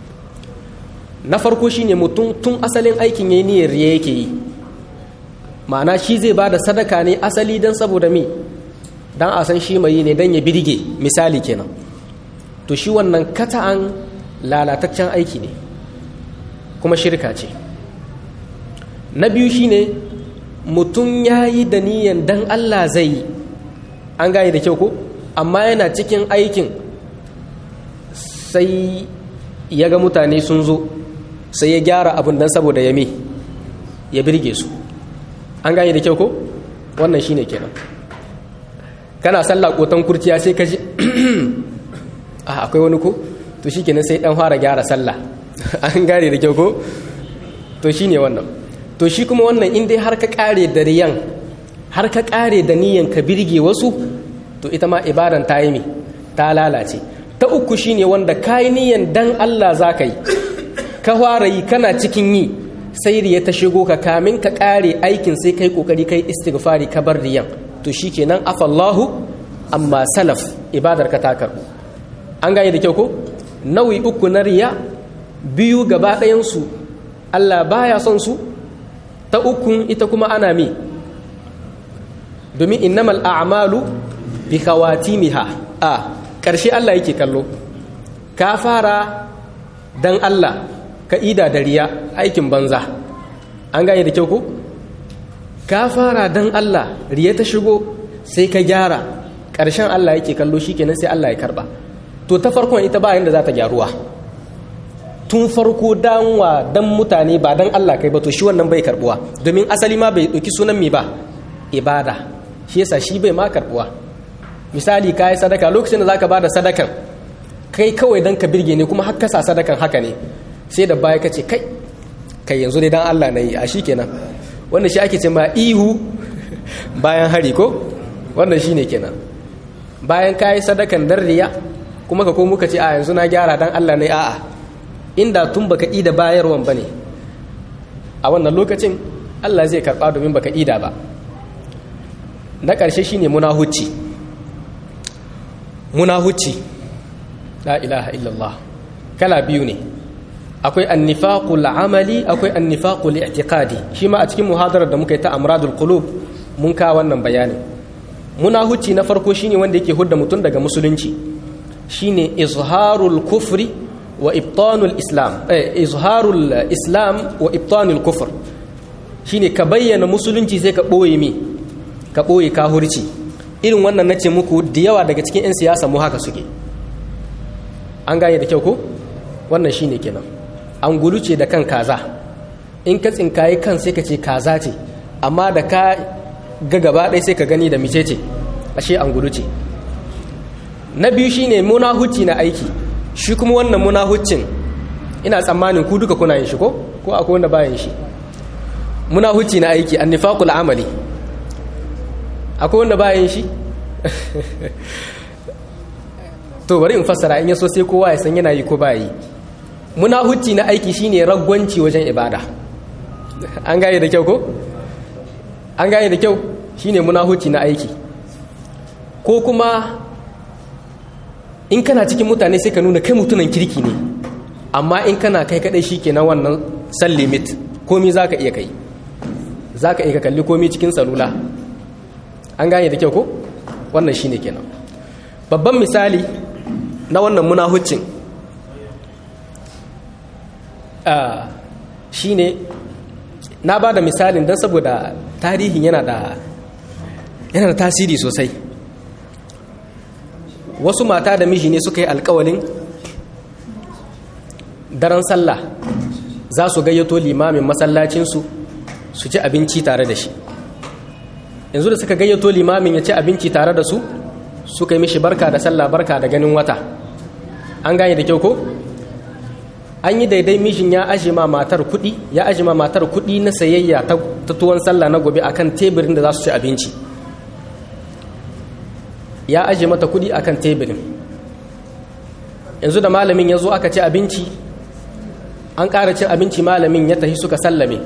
na farko shine mutum tun asalin aikin yayi niyyar riya yake yi ma'ana shi zai ba da sadaka ne asali don saboda me don a san shi mai ne don ya birge misali kenan to shi wannan kata'an lalataccen aiki ne kuma shirka ce na biyu shine mutum ya yi da niyan don allah zai yi an gane da kyau ko amma yana cikin aikin sai ya ga mutane sun zo sai ya gyara abin don saboda ya me ya birge su an gane da kyau ko wannan shine kenan kana sallah kotan kurciya sai ka ji a akwai wani ko to shikenan sai dan fara gyara sallah an gane da kyau ko to shine wannan to shi kuma wannan in dai har ka kare da riyan har ka kare da niyan ka birge wasu to ita ma ibadan ta yi me ta lalace ta uku shine wanda kayi niyan dan Allah za ka yi ka fara yi kana cikin yi sai riya ta shigo ka kamin ka kare aikin sai kai kokari kai istighfari ka bar riyan to shikenan afallahu amma salaf ibadar ka ta karbu an gane da kyau ko nau'i uku na riya biyu gaba ɗayan su Allah baya son su ta ukun ita kuma ana mi domin innamal a'malu bi khawatimiha a ƙarshe Allah yake kallo ka fara dan Allah ka ida da riya aikin banza an gane da kyau ko ka fara dan Allah riya ta shigo sai ka gyara ƙarshen Allah yake kallo shikenan sai Allah ya karba to ta farkon ita ba yanda za ta gyaruwa tun farko danwa dan mutane ba dan Allah kai ba to shi wannan bai karbuwa domin asali ma bai ɗauki sunan me ba ibada shi yasa shi bai ma karbuwa misali ka yi sadaka lokacin da zaka bada sadakan kai kawai dan ka birge ne kuma har ka sa sadakan haka ne sai da baya kace kai kai yanzu dai dan Allah nayi a kenan wannan shi ake ce ma ihu bayan hari ko wannan shine kenan bayan kai sadakan dan riya kuma ka ko muka ce a yanzu na gyara dan Allah ne a'a inda tun baka ida bayarwan ba ne a wannan lokacin allah zai karɓa domin baka ida ba na ƙarshe shine munahucci munahucci la ilaha illallah kala biyu ne akwai annifaqul amali akwai annifaqul i'tiqadi shi ma a cikin muhadarar da muka yi ta amradul qulub mun ka wannan bayanin munahucci na farko shine wanda yake hudda mutum daga musulunci shine izharul kufri wa ibtanul islam eh, izharul islam wa ibtanul kufr shine ka bayyana musulunci sai ka boye mi ka boye kahurci irin wannan nace muku da yawa daga cikin 'yan siyasa mu haka suke an gane da kyau ko wannan shine kenan an guluce da kan kaza in ka tsinkaye kan sai ka ce kaza ce amma da ka ga gaba ɗaya sai ka gani da mice ce ashe an guluce na biyu shine munahucci na aiki shi kuma wannan munahuccin ina tsammanin ku duka kuna yin shi ko ko akwai wanda bayan shi munahucci na aiki annifaqul amali akwai wanda bayan shi to bari in fassara in yaso sai kowa ya san yana yi ko ba yi munahucci na aiki shine ragwanci wajen ibada an gane da kyau ko an gane da kyau shine munahucci na aiki ko kuma in kana cikin mutane sai ka nuna kai mutunan kirki ne amma in kana kai kadai shi na wannan san limit komi za ka iya kai za ka iya kalli komi cikin salula an gane da kyau ko wannan shine kenan babban misali na wannan munahuccin shine na ba da misalin don saboda tarihin yana da yana da tasiri sosai wasu mata da miji ne suka yi alkawalin daren sallah za su gayyato limamin masallacinsu su ci abinci tare da shi yanzu da suka gayyato limamin ya ci abinci tare da su suka yi mishi barka da sallah barka da ganin wata an gane da kyau ko an yi daidai mishin ya aje ma matar kuɗi ya aje ma matar kuɗi na sayayya ta tuwon sallah na gobe akan teburin da za su ci abinci ya aje mata kuɗi akan teburin yanzu da malamin ya zo aka ci abinci an ƙara cin abinci malamin ya tafi suka sallame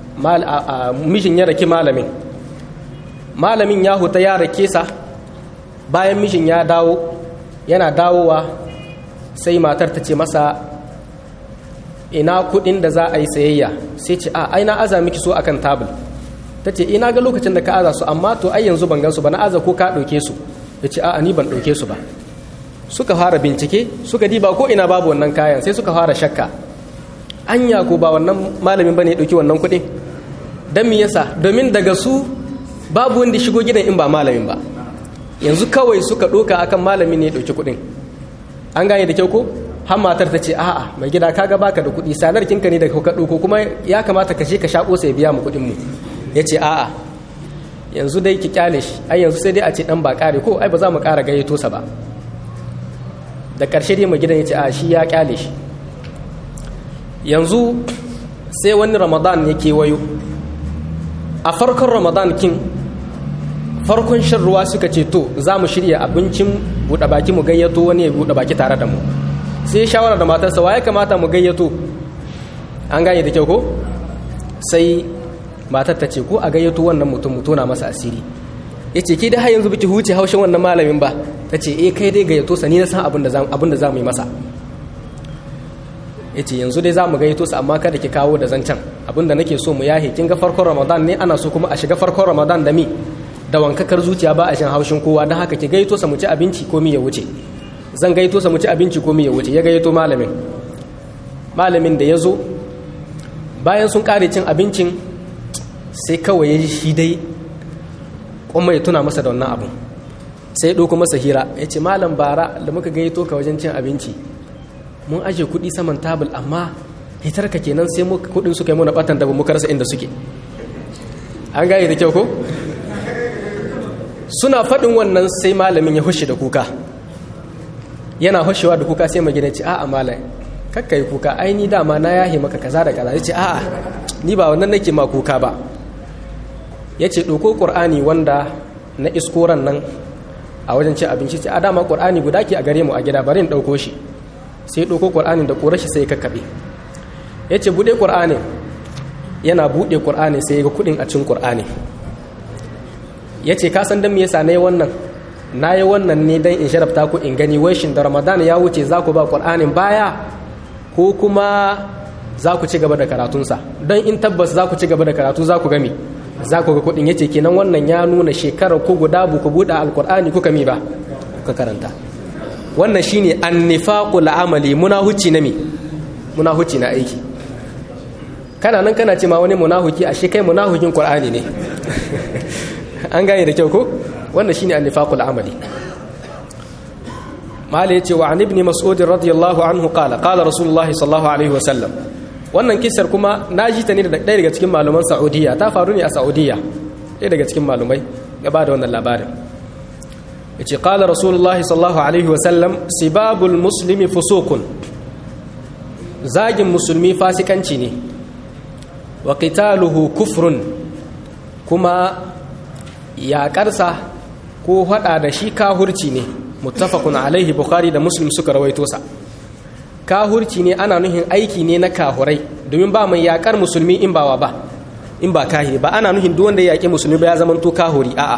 mishin ya raki malamin malamin ya huta ya rake sa bayan mishin ya dawo yana dawowa sai matar ta ce masa ina kudin da za a yi sayayya sai ce a ai na aza miki so akan tabul ta ce ina ga lokacin da ka aza su amma to ai yanzu ban gansu ba na aza ko ka ɗauke su ya ce a ni ban ɗauke su ba suka fara bincike suka diba ko ina babu wannan kayan sai suka fara shakka anya ko ba wannan malamin bane ya ɗauki wannan kuɗin don me yasa domin daga su babu wanda shigo gidan in ba malamin ba yanzu kawai suka ɗoka akan malamin ne ya ɗauki kuɗin an gane da kyau ko har matar ta ce a'a mai gida kaga baka da kuɗi sanar kinka ne da ka ɗauko kuma ya kamata ka je ka shaƙo sai biya mu kuɗin mu ya ce a'a yanzu dai ki kyale shi ai yanzu sai dai a ce dan ba ƙare ko ai ba za mu ƙara gayyato sa ba da ƙarshe dai mai gidan ya ce a shi ya kyale shi yanzu sai wani ramadan ya kewayo a farkon ramadan kin farkon shan ruwa suka ce to za mu shirya abincin buɗe baki mu gayyato wani ya buɗe baki tare da mu sai shawara da matarsa wa ya kamata mu gayyato an gane da kyau ko sai matar ta ce ko a gayyato wannan mutum mu tona masa asiri ya ce ke da har yanzu biki huce haushin wannan malamin ba ta ce eh kai dai gayyato sa ni na san abin da za mu yi masa ya ce yanzu dai za mu gayyato sa amma kada ki kawo da zancen abin da nake so mu yahe kin ga farkon ramadan ne ana so kuma a shiga farkon ramadan da mi da wankakar zuciya ba a shan haushin kowa don haka ki gayyato sa mu ci abinci ko mi ya wuce zan gayyato sa mu ci abinci ko mi ya wuce ya gayyato malamin malamin da ya zo bayan sun kare cin abincin sai kawai ya ji shi dai kuma ya tuna masa da wannan abin sai ya ɗauko masa hira ya ce malam bara da muka gayyato ka wajen cin abinci mun aje kuɗi saman tabul amma hitar ka kenan sai muka kuɗin suka yi muna batan da muka rasa inda suke an gaye da kyau ko suna faɗin wannan sai malamin ya hushe da kuka yana hushewa da kuka sai magina ce a'a malam kakka yi kuka ai ni dama na yahe maka kaza da kaza ya ce a'a ni ba wannan nake ma kuka ba ya ce ɗauko ƙur'ani wanda na iskoran nan a wajen cin abinci ce a dama ƙur'ani guda ke a gare mu a gida bari in ɗauko shi sai ɗauko ƙur'anin da ƙorashi sai ya kakkaɓe ya ce buɗe ƙur'anin yana buɗe ƙur'anin sai ya ga kuɗin a cin ƙur'anin ya ce kasan don me yasa na yi wannan na yi wannan ne don in sharafta ku in gani wai shin da ramadan ya wuce za ku ba ƙur'anin baya ko kuma za ku ci gaba da karatunsa don in tabbas za ku ci gaba da karatu za ku gami za ku ga kuɗin ya ce kenan wannan ya nuna shekarar ko guda bu ku buɗe alƙur'ani kuka mi ba kuka karanta wannan shine annifaqul amali munahuci na mi munahuci na aiki kana nan kana ce ma wani munahuki ashe kai munahukin qur'ani ne an gane da kyau ko wannan shine annifaqul amali mala yace wa an ibn mas'ud radiyallahu anhu qala qala rasulullah sallallahu alaihi wasallam wannan kisar kuma naji ta ne da ɗaya daga cikin malaman saudiya ta faru ne a saudiya ɗaya daga cikin malumai ya ba da wannan labarin yace qala rasulullah sallallahu alaihi wasallam sibabul muslimi fusuqun zagin musulmi fasikanci ne wa qitaluhu kufrun kuma yaƙarsa ko hada da shi kahurci ne muttafaqun alaihi bukhari da muslim suka rawaito sa kahurci ne ana nuhin aiki ne na kahurai domin ba mai yaƙar musulmi in bawa ba in ba kahiri ba ana nuhin duk wanda ya yaƙi musulmi ba ya zama to kahuri a'a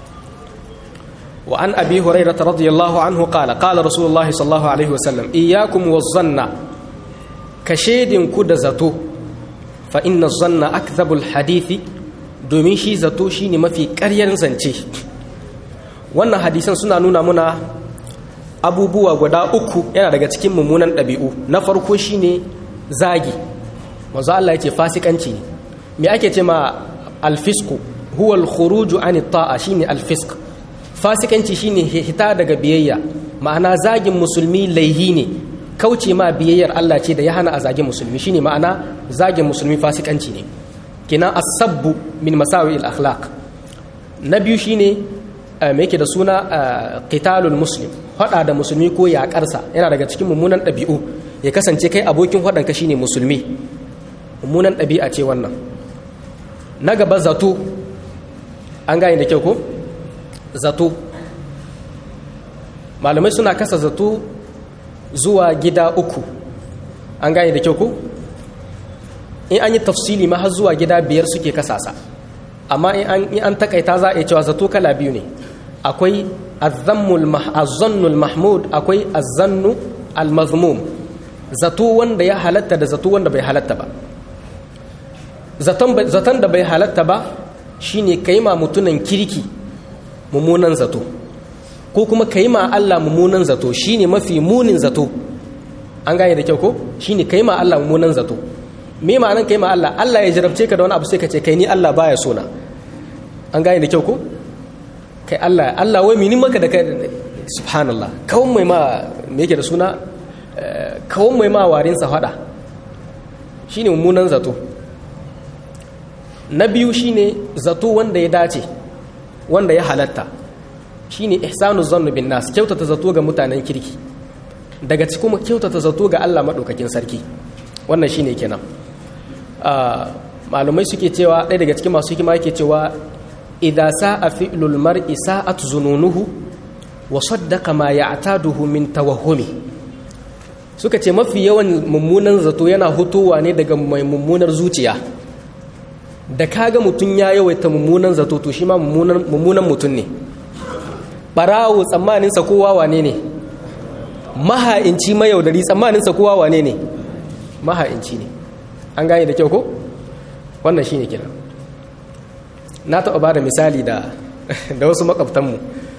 wa an abi hurairah radiyallahu anhu qala qala rasulullahi sallallahu alaihi wasallam iyyakum waz-zanna ka ku da zato fa inna zanna akdhabul hadithi domin shi zato shine mafi ƙaryar zance wannan hadisan suna nuna muna abubuwa guda uku yana daga cikin mummunan ɗabi'u na farko shine zagi manzo Allah yake fasikanci ne me ake ce ma alfisku huwa alkhuruju an ta'a shine alfisk fasikanci shine hita daga biyayya ma'ana zagin musulmi laihi ne kauce ma biyayyar Allah ce da ya hana a zagin musulmi shine ma'ana zagin musulmi fasikanci ne kina asabbu min masawi al-akhlaq na biyu shine me yake da suna qitalul muslim hada da musulmi ko yaƙarsa yana daga cikin mummunan ɗabi'u ya kasance kai abokin haɗanka shine musulmi mummunan ɗabi'a ce wannan na gaba zato an gane da kyau ko zato malamai suna kasa zato zuwa gida uku an gane da kyau ko in an yi tafsili ma har zuwa gida biyar suke kasasa amma in an takaita za a yi cewa zato kala biyu ne akwai azzannul mahmud akwai azzannu almazmum zato wanda ya halatta da zato wanda bai halatta ba zaton da bai halatta ba shine ka yi ma mutunan kirki mummunan zato ko kuma ka yi ma Allah mummunan zato shine mafi munin zato an gane da kyau ko shine ka yi ma Allah mummunan zato me ma'anan ka yi ma Allah Allah ya jarabce ka da wani abu sai ka ce kai ni Allah baya sona an gane da kyau ko kai Allah Allah wai mini maka da kai subhanallah kawon mai ma me yake da suna kawon mai ma warin sa fada shine mummunan zato na biyu shine zato wanda ya dace wanda ya halatta shine ihsanu zannu bin nas kyautata zato ga mutanen kirki daga cikin kuma kyautata zato ga Allah madaukakin sarki wannan shine kenan malumai suke cewa ɗaya daga cikin masu hikima yake cewa idza sa'a fi'lul mar'i sa'at zununuhu wa saddaqa ma ya'taduhu min tawahhumi suka ce mafi yawan mummunan zato yana hutowa ne daga mai mummunar zuciya da kaga mutum ya yawaita mummunan zato to shi ma mummunan mutum ne barawo tsammaninsa kowa wane ne maha'inci mayaudari tsammaninsa kowa wane ne maha'inci ne an gane da kyau ko wannan shine kenan na taɓa ba da misali da da wasu makwabtanmu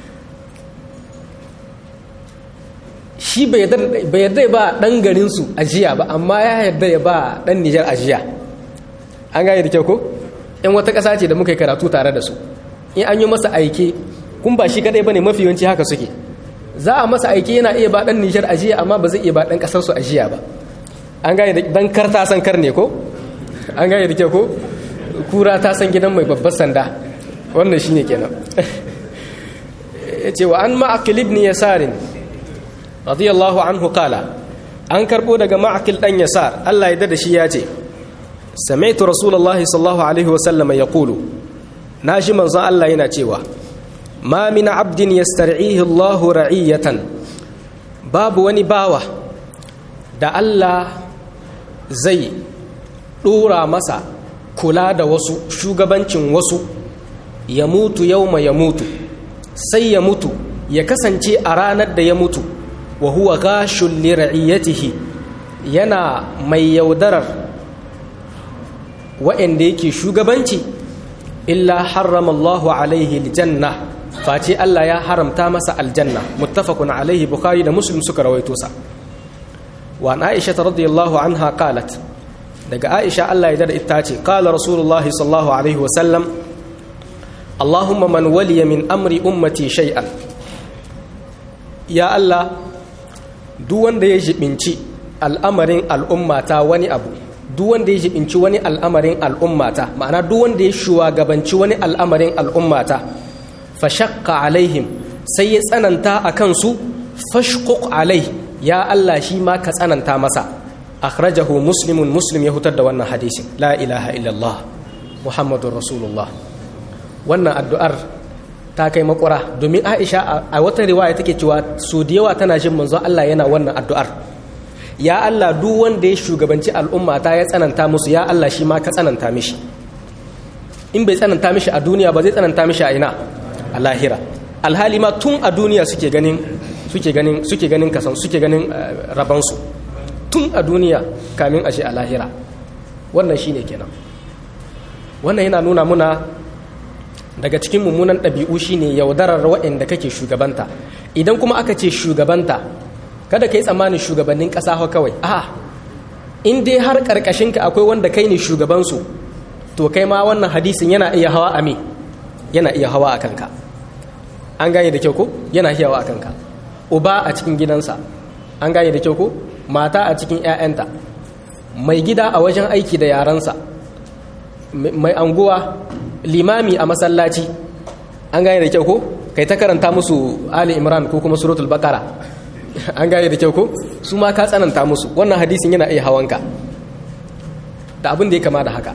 shi bai yarda ba ɗan garinsu ajiya ba amma ya yarda ya ba ɗan nijar ajiya an gane da kyau ko yan wata ƙasa ce da muka yi karatu tare da su in an yi masa aike kun ba shi kadai ba ne mafi yawanci haka suke za a masa aike yana iya ba ɗan nijar ajiya amma ba zai iya ba ɗan ƙasarsu ajiya ba an gane da ɗan kar ta san kar ne ko an gane da kyau ko kura ta san gidan mai babbar sanda wannan shine kenan yace wa an ma'aqil ibn yasar radiyallahu anhu qala an karbo daga ma'aqil dan yasar Allah ya dada shi yace sami'tu rasulullahi sallallahu alaihi wasallam yaqulu naji manzon Allah yana cewa ma min abdin yastar'ihi Allahu ra'iyatan babu wani bawa da Allah zai ɗora masa kula da wasu shugabancin wasu ya mutu yauma ya mutu sai ya mutu ya kasance a ranar da ya mutu wa huwa gashun lira'iyatihi yana mai yaudarar wa'anda yake shugabanci illa harramallahu alaihi aljanna face Allah ya haramta masa aljanna muttafaqun alaihi bukhari da muslim suka rawaito sa wa aisha radiyallahu anha qalat daga aisha Allah ya dada ita ce qala rasulullah sallallahu alaihi wasallam allahumma man waliya min amri ummati shay'an ya Allah duk wanda ya jibinci al'amarin al'ummata wani abu duk wanda ya jibinci wani al'amarin al'ummata ma'ana duk wanda ya shugabanci wani al'amarin al'ummata fashakka alaihim sai ya tsananta a kansu fashkuk alai ya Allah shi ma ka tsananta masa akhrajahu muslimun muslim ya hutar da wannan hadisin la ilaha illallah muhammadun rasulullah wannan addu'ar ta kai makura domin aisha a wata riwaya take cewa so da yawa tana jin manzo Allah yana wannan addu'ar ya Allah duk wanda ya shugabanci al'umma ta ya tsananta musu ya Allah shi ma ka tsananta mishi in bai tsananta mishi a duniya ba zai tsananta mishi a ina a lahira alhali ma tun a duniya suke ganin suke ganin suke ganin kasan suke ganin rabansu tun a duniya kamin ashe a lahira wannan shine kenan wannan yana nuna muna daga cikin mummunan ɗabi'u shine yaudarar waɗanda kake shugabanta idan kuma aka ce shugabanta kada ka yi tsammanin shugabannin ƙasa kawai a in dai har ƙarƙashinka akwai wanda kai ne shugabansu to kai ma wannan hadisin yana iya hawa a me yana iya hawa a kanka an gane da kyau ko yana iya hawa a kanka uba a cikin gidansa an gane da kyau ko mata a cikin 'ya'yanta mai gida a wajen aiki da yaransa mai anguwa limami a masallaci an gane da kyau ko kai ta karanta musu ali imran ko kuma suratul bakara an gane da kyau ko su ma ka tsananta musu wannan hadisin yana iya hawanka da abin da ya kama da haka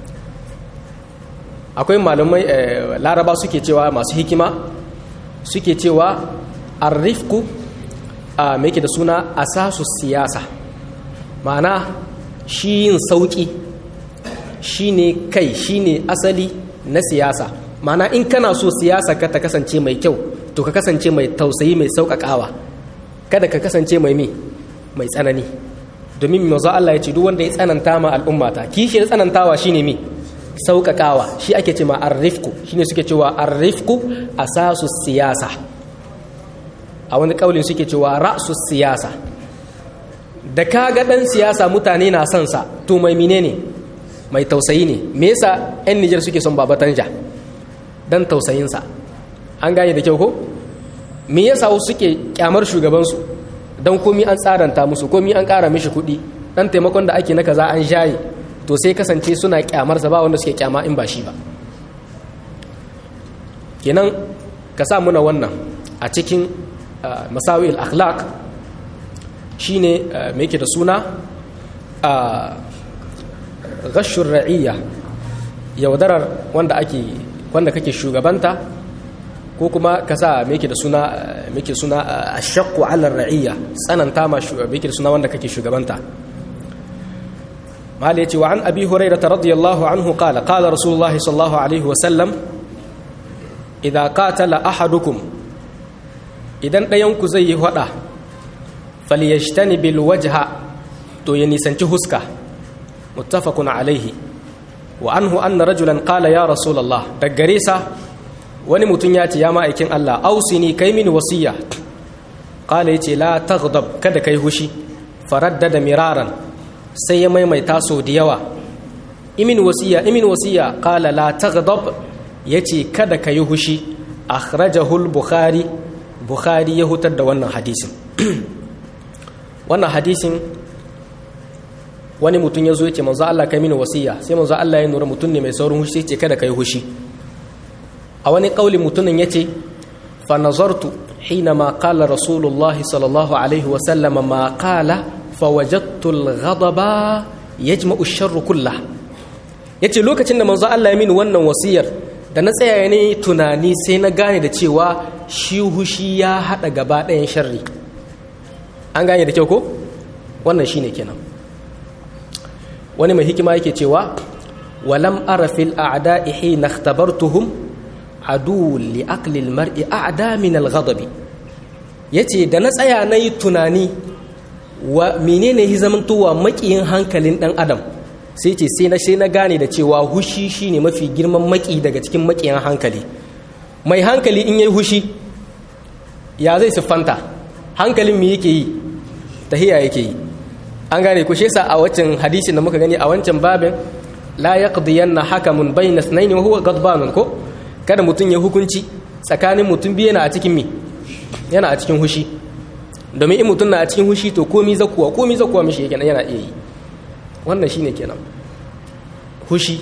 akwai malamai laraba suke cewa masu hikima suke cewa arrifku a mai da suna asasu siyasa ma'ana shi yin sauki shi ne kai shi ne asali na siyasa ma'ana in kana so siyasa ka ta kasance mai kyau to ka kasance mai tausayi mai sauƙaƙawa kada ka kasance mai mi mai tsanani domin maza Allah ya ce duk wanda ya tsananta ma al'ummata kishiyar tsanantawa shine mi sauƙaƙawa shi ake ce ma arrifku shine suke cewa arrifku asasu siyasa a wani kaulin suke cewa ra'su siyasa da kaga dan siyasa mutane na son sa to mai menene mai tausayi ne me yasa yan Niger suke son Baba Tanja dan tausayin sa an gane da kyau ko me yasa wasu suke kyamar shugaban su dan komi an tsaranta musu komi an ƙara mishi kuɗi dan taimakon da ake na kaza an shaye to sai kasance suna kyamar sa ba wanda suke kyama in ba shi ba kenan ka sa muna wannan a cikin masawi al-akhlaq shine me yake da suna ghashur ra'iyya yaudarar wanda ake wanda kake shugabanta ko kuma ka sa me yake da suna me yake suna ashaqqu 'ala ra'iyya tsananta ma me yake da suna wanda kake shugabanta mali yace wa an abi hurairah radiyallahu anhu qala qala rasulullah sallallahu alaihi wa sallam idza qatala ahadukum idan ɗayanku zai yi hada falyashtani bil wajha to ya nisanci huska muttafaqun alaihi wa anhu anna rajulan qala ya rasulullah daggare sa wani mutum ya ce ya ma'aikin Allah ausini kai mini wasiya qala yace la taghdab kada kai hushi faraddada miraran sai ya maimaita so da yawa imin wasiya imin wasiya qala la taghdab yace kada kai hushi akhrajahu al-bukhari bukhari ya hutar da wannan hadisin wannan hadisin wani mutum ya zo ya ce manzo Allah kai mini wasiya sai manzo Allah ya nura mutum ne mai saurin hushi ce kada kai hushi a wani kauli mutumin ya ce fa nazartu hina ma qala rasulullah sallallahu alaihi wa sallam ma qala fa wajadtu al-ghadaba yajma'u ash-sharr kullah yace lokacin da manzo Allah ya mini wannan wasiyar da na tsaya ne tunani sai na gane da cewa shi hushi ya hada gaba ɗayan sharri an gane da kyau ko wannan shine kenan wani mai hikima yake cewa walam arafil a'da'i hina ikhtabartuhum adu li aqli al-mar'i a'da min al-ghadabi yace da na tsaya nayi tunani wa menene hi zamantowa makiyin hankalin dan adam sai ce sai na sai na gane da cewa hushi shine mafi girman maki daga cikin makiyan hankali mai hankali in yayi hushi ya zai siffanta hankalin me yake yi tahiya yake yi an gane ku shesa a wancan hadisin da muka gani a wancan babin la yaqdiyanna hakamun bayna ithnayn wa huwa ghadban ko kada mutun ya hukunci tsakanin mutum biyu yana a cikin mi yana a cikin hushi domin in mutum na a cikin hushi to komi zakuwa komi zakuwa mishi yake yana iya yi wannan shine kenan hushi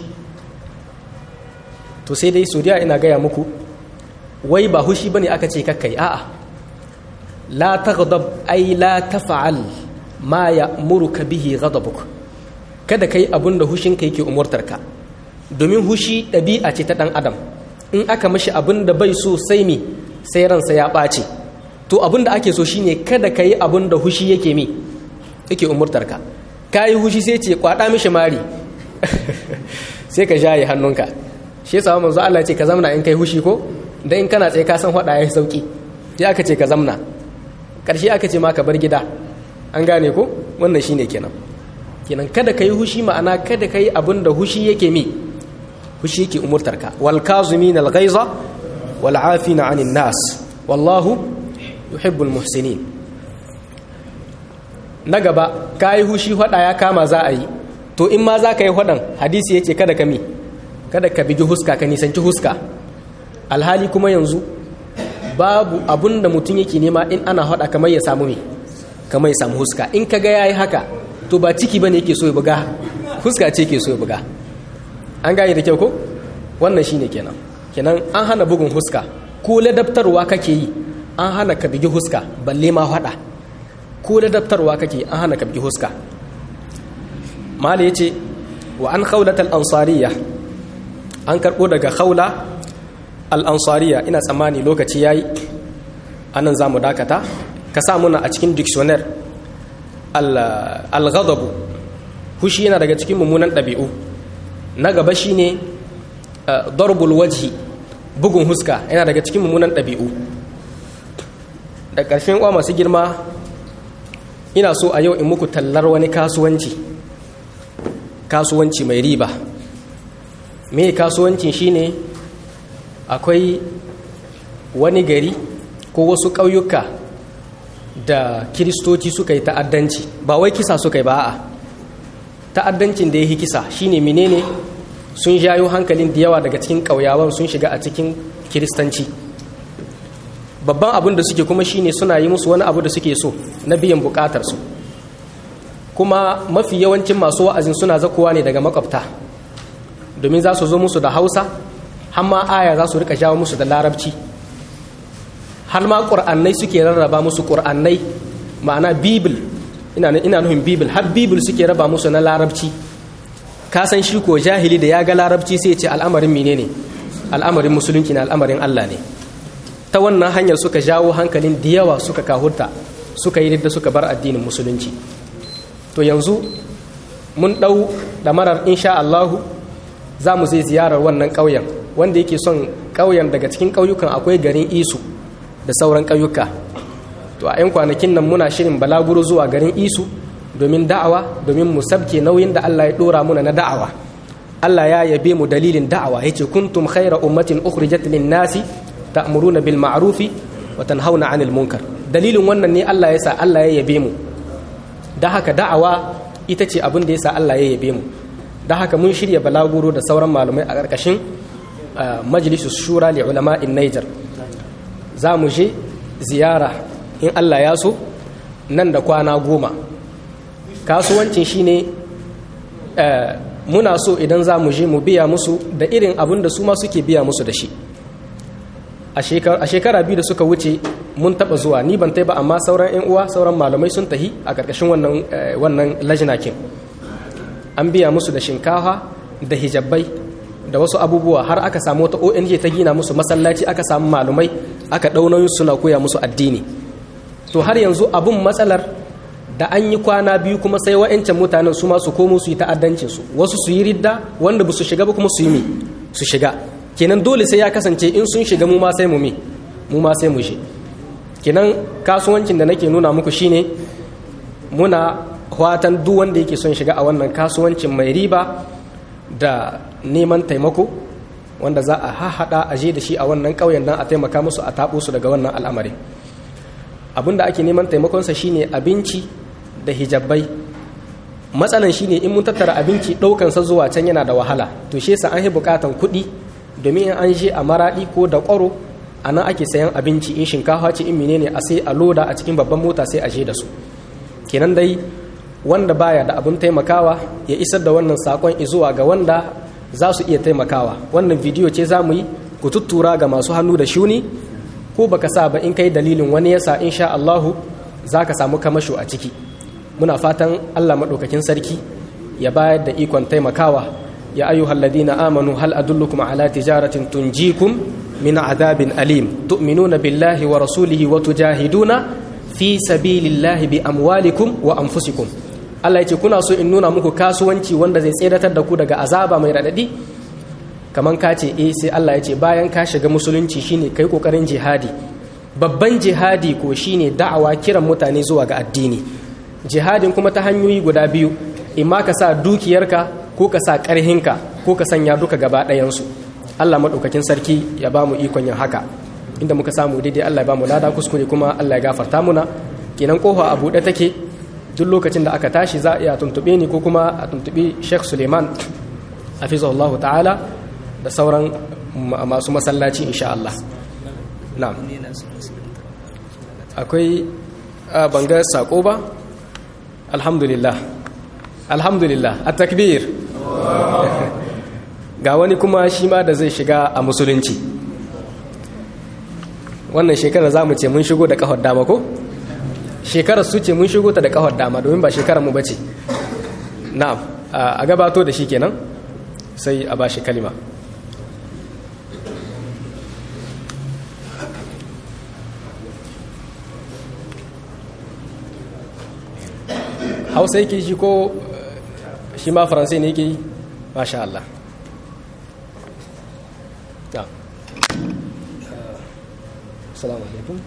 to sai dai sodiya ina gaya muku wai ba hushi bane aka ce kakkai a'a la taghdab ay la taf'al ma ya'muruka bihi ghadabuk kada kai abin da hushin ka yake umurtar ka domin hushi ɗabi'a ce ta ɗan adam in aka mashi abin da bai so sai mi sai ransa ya ɓace to abin da ake so shine kada ka yi abin da hushi yake mi yake umurtar ka ka yi hushi sai ce kwaɗa mishi mari sai ka jaye hannunka shi yasa manzo Allah ce ka zamna in kai hushi ko dan in kana tsaye ka san hada yayi sauki sai aka ce ka zamna karshe aka ce ma ka bar gida an gane ko wannan shine kenan kenan kada ka yi hushi ma'ana kada ka yi abin da hushi yake mi hushi yake umurtarka wal kazumin al ghaiza wal afina anin nas wallahu yuhibbul muhsinin na gaba ka yi hushi hada ya kama za a yi to in ma za ka yi hadan hadisi yake kada ka mi kada ka bigi huska ka nisanci huska alhali kuma yanzu babu abun da mutum yake nema in ana hada kamar ya samu mi kamar ya samu huska in ka ga yayi haka to ba ciki bane yake so ya buga huska ce yake so ya buga an gane da kyau ko wannan shine kenan kenan an hana bugun huska ko ladabtarwa kake yi an hana ka bigi huska balle ma hada ko ladabtarwa kake an hana ka bigi huska mala yace wa an khawlat al ansariya an karbo daga khawla al ansariya ina tsammani lokaci yayi anan zamu dakata ka sa muna a cikin dictionary al-ghadabu hushi yana daga cikin mummunan ɗabi'u na gaba shine darbul wajhi bugun huska yana daga cikin mummunan ɗabi'u da ƙarshen kwa masu girma ina so a yau in muku tallar wani kasuwanci kasuwanci mai riba me kasuwancin shine akwai wani gari ko wasu ƙauyuka da kiristoci suka yi ta'addanci ba wai kisa suka yi ba a ta'addancin da ya yi kisa shine menene sun jayo hankalin da yawa daga cikin ƙauyawan sun shiga a cikin kiristanci babban abin da suke kuma shine suna yi musu wani abu da suke so na biyan bukatarsu kuma mafi yawancin masu wa'azin suna zakowa ne daga makwabta domin za su zo musu da hausa hamma aya za su rika jawo musu da larabci har ma ƙur'annai suke rarraba musu ƙur'annai ma'ana bibil ina nufin bibil har bibil suke raba musu na larabci ka san shi ko jahili da ya ga larabci sai ce al'amarin mine ne al'amarin musulunci na al'amarin allah ne ta wannan hanyar suka jawo hankalin da yawa suka kahurta suka yi da suka bar addinin musulunci to yanzu mun ɗau ɗamarar insha allahu za mu zai ziyarar wannan ƙauyen wanda yake son ƙauyen daga cikin ƙauyukan akwai garin isu da sauran ƙauyuka to a 'yan kwanakin nan muna shirin balaguro zuwa garin isu domin da'awa domin mu sabke nauyin da Allah ya ɗora muna na da'awa Allah ya yabe mu dalilin da'awa yace kuntum khayra ummatin ukhrijat lin-nasi ta'muruna bil ma'rufi wa tanhauna 'anil munkar dalilin wannan ne Allah ya sa Allah ya yabe mu da haka da'awa ita ce abin da ya sa Allah ya yabe mu da haka mun shirya balaguro da sauran malamai a ƙarƙashin majalisus shura li ulama'in Niger za mu je ziyara in Allah ya so nan da kwana goma kasuwancin shine muna so idan za mu je mu biya musu da irin abin da su ma suke biya musu da shi a shekara biyu da suka wuce mun taba zuwa ni ban ba amma sauran 'yan uwa sauran malamai sun tahi a ƙarƙashin wannan lajinakin an biya musu da shinkafa da hijabai da wasu abubuwa har aka samu wata ong ta gina musu masallaci aka samu malumai aka ɗaunoyin suna koya musu addini to har yanzu abun matsalar da an yi kwana biyu kuma sai wa'ancan mutanen su ma su komo su yi ta'addancin su wasu su yi ridda wanda ba su shiga ba kuma su yi mi su shiga kenan dole sai ya kasance in sun shiga mu ma sai mu mi mu ma sai mu shi kenan kasuwancin da nake nuna muku shine muna fatan duk wanda yake son shiga a wannan kasuwancin mai riba da neman taimako wanda za a hahaɗa a je da shi a wannan ƙauyen don a taimaka musu a taɓo su daga wannan al'amari abinda ake neman taimakonsa shine abinci da hijabai matsalan shine in mun tattara abinci ɗaukansa zuwa can yana da wahala to shi yasa an yi buƙatan kuɗi domin in an je a maraɗi ko da ƙwaro a nan ake sayan abinci in shinkafa ce in menene a sai a loda a cikin babban mota sai a je da su kenan dai wanda baya da abin taimakawa ya isar da wannan sakon zuwa ga wanda za su iya taimakawa wannan bidiyo ce za mu yi ku tuttura ga masu hannu da shuni ko baka sa ba in kai dalilin wani yasa insha Allahu za ka samu kamasho a ciki muna fatan Allah maɗaukakin sarki ya bayar da ikon taimakawa ya ayyuhal ladina amanu hal adullukum ala tijaratin tunjikum min adabin alim tu'minuna billahi wa rasulihi wa tujahiduna fi sabilillahi bi amwalikum wa anfusikum Allah ya ce kuna so in nuna muku kasuwanci wanda zai tseratar da ku daga azaba mai radadi kaman ka ce eh sai Allah ya ce bayan ka shiga musulunci shine kai kokarin jihadi babban jihadi ko shine da'awa kiran mutane zuwa ga addini jihadin kuma ta hanyoyi guda biyu imma ka sa dukiyarka ko ka sa karhinka ko ka sanya duka gaba ɗayansu Allah maɗaukakin sarki ya ba mu ikon yin haka inda muka samu daidai Allah ya ba mu lada kuskure kuma Allah ya gafarta muna kenan kofa a buɗe take duk lokacin da aka tashi za a iya tuntuɓe ni ko kuma a tuntuɓi Sheikh Suleiman hafizahullah ta'ala da sauran masu masallaci insha Allah na'am akwai bangar sako ba alhamdulillah alhamdulillah a takbir ga wani kuma shi ma da zai shiga a musulunci wannan shekarar za mu ce mun shigo da kahon dama ko shekarar su ce mun shigo ta da kahon dama domin ba shekarar mu bace na'am a gabato da shi kenan sai a ba shi kalima hausa yake shi ko shi ma faransai ne yake yi masha Allah السلام عليكم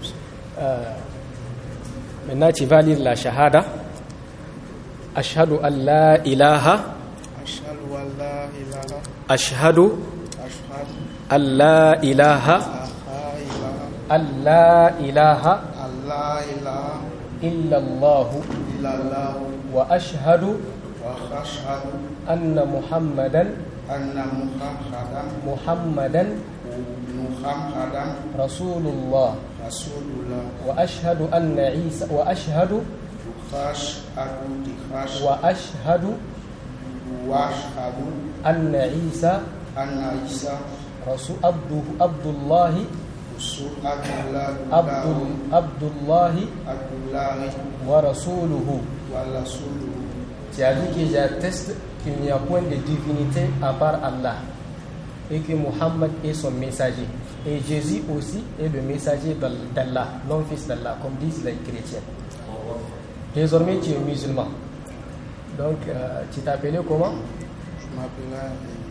من ناتي فالي لا شهادة أشهد أن لا إله أشهد أن لا إله أشهد أشهد أن لا إله أن لا إله أن لا إله أن لا إله إلا الله إلا الله وأشهد وأشهد أن محمدا أن محمدا محمدا محمدا رسول الله رسول الله وأشهد أن عيسى وأشهد وأشهد تخاش وأشهد وأشهد أن عيسى أن عيسى رسول عبده عبد الله رسول عبد الله عبد عبد الله عبد الله ورسوله ورسوله Tu as dit que j'atteste qu'il n'y a point de divinité à part Allah et que Mohammed est son messager. Et Jésus aussi est le messager d'Allah, non-fils d'Allah, comme disent les chrétiens. Désormais, tu es musulman. Donc, euh, tu t'appelais comment Je m'appelle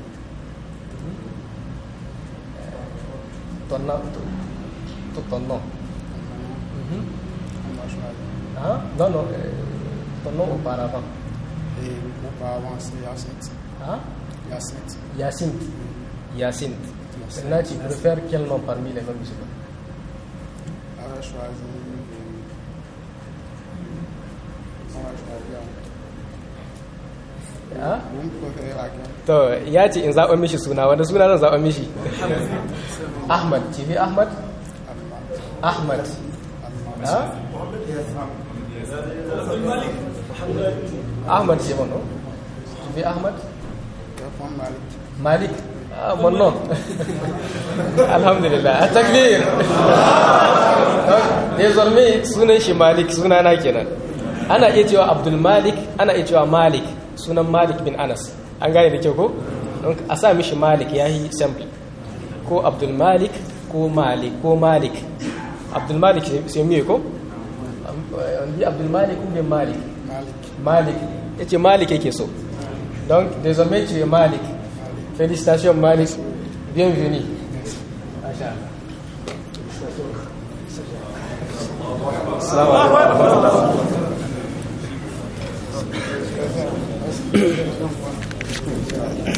ton nom, tout ton nom. Mhm. Hein? Non, non, euh, ton nom auparavant. Et auparavant, c'est Yacinthe. Hein? Yacinthe. Yacinthe. Yacinthe. Maintenant, tu préfères quel nom parmi les noms musulmans On va choisir. On va choisir. Hein? Vous me préférez laquelle To ya ce in zaɓa mishi suna wanda suna zan zaɓa mishi? Ahmad, ci fi Ahmad? Ahmad. Ha? Ahmad c'est mon nom. Tu fi Ahmad? Téléphone Malik. Malik. Ah, mon nom. Alhamdulillah. Takbir. Donc, Désormais sunan shi Malik sunana kenan. Ana iya cewa Abdul Malik, ana iya cewa Malik, sunan Malik bin Anas. An gane da kyau ko? Donc a sa mishi Malik yayi simple. Ko Abdul Malik ko Malik ko Malik. Abdul Malik c'est mieux ko? on dit Abdul Malik ou bien Malik Malik. Malik ya ce Malik yake so donc désormais tu es Malik félicitations Malik bienvenue Masha Allah. Assalamu alaikum.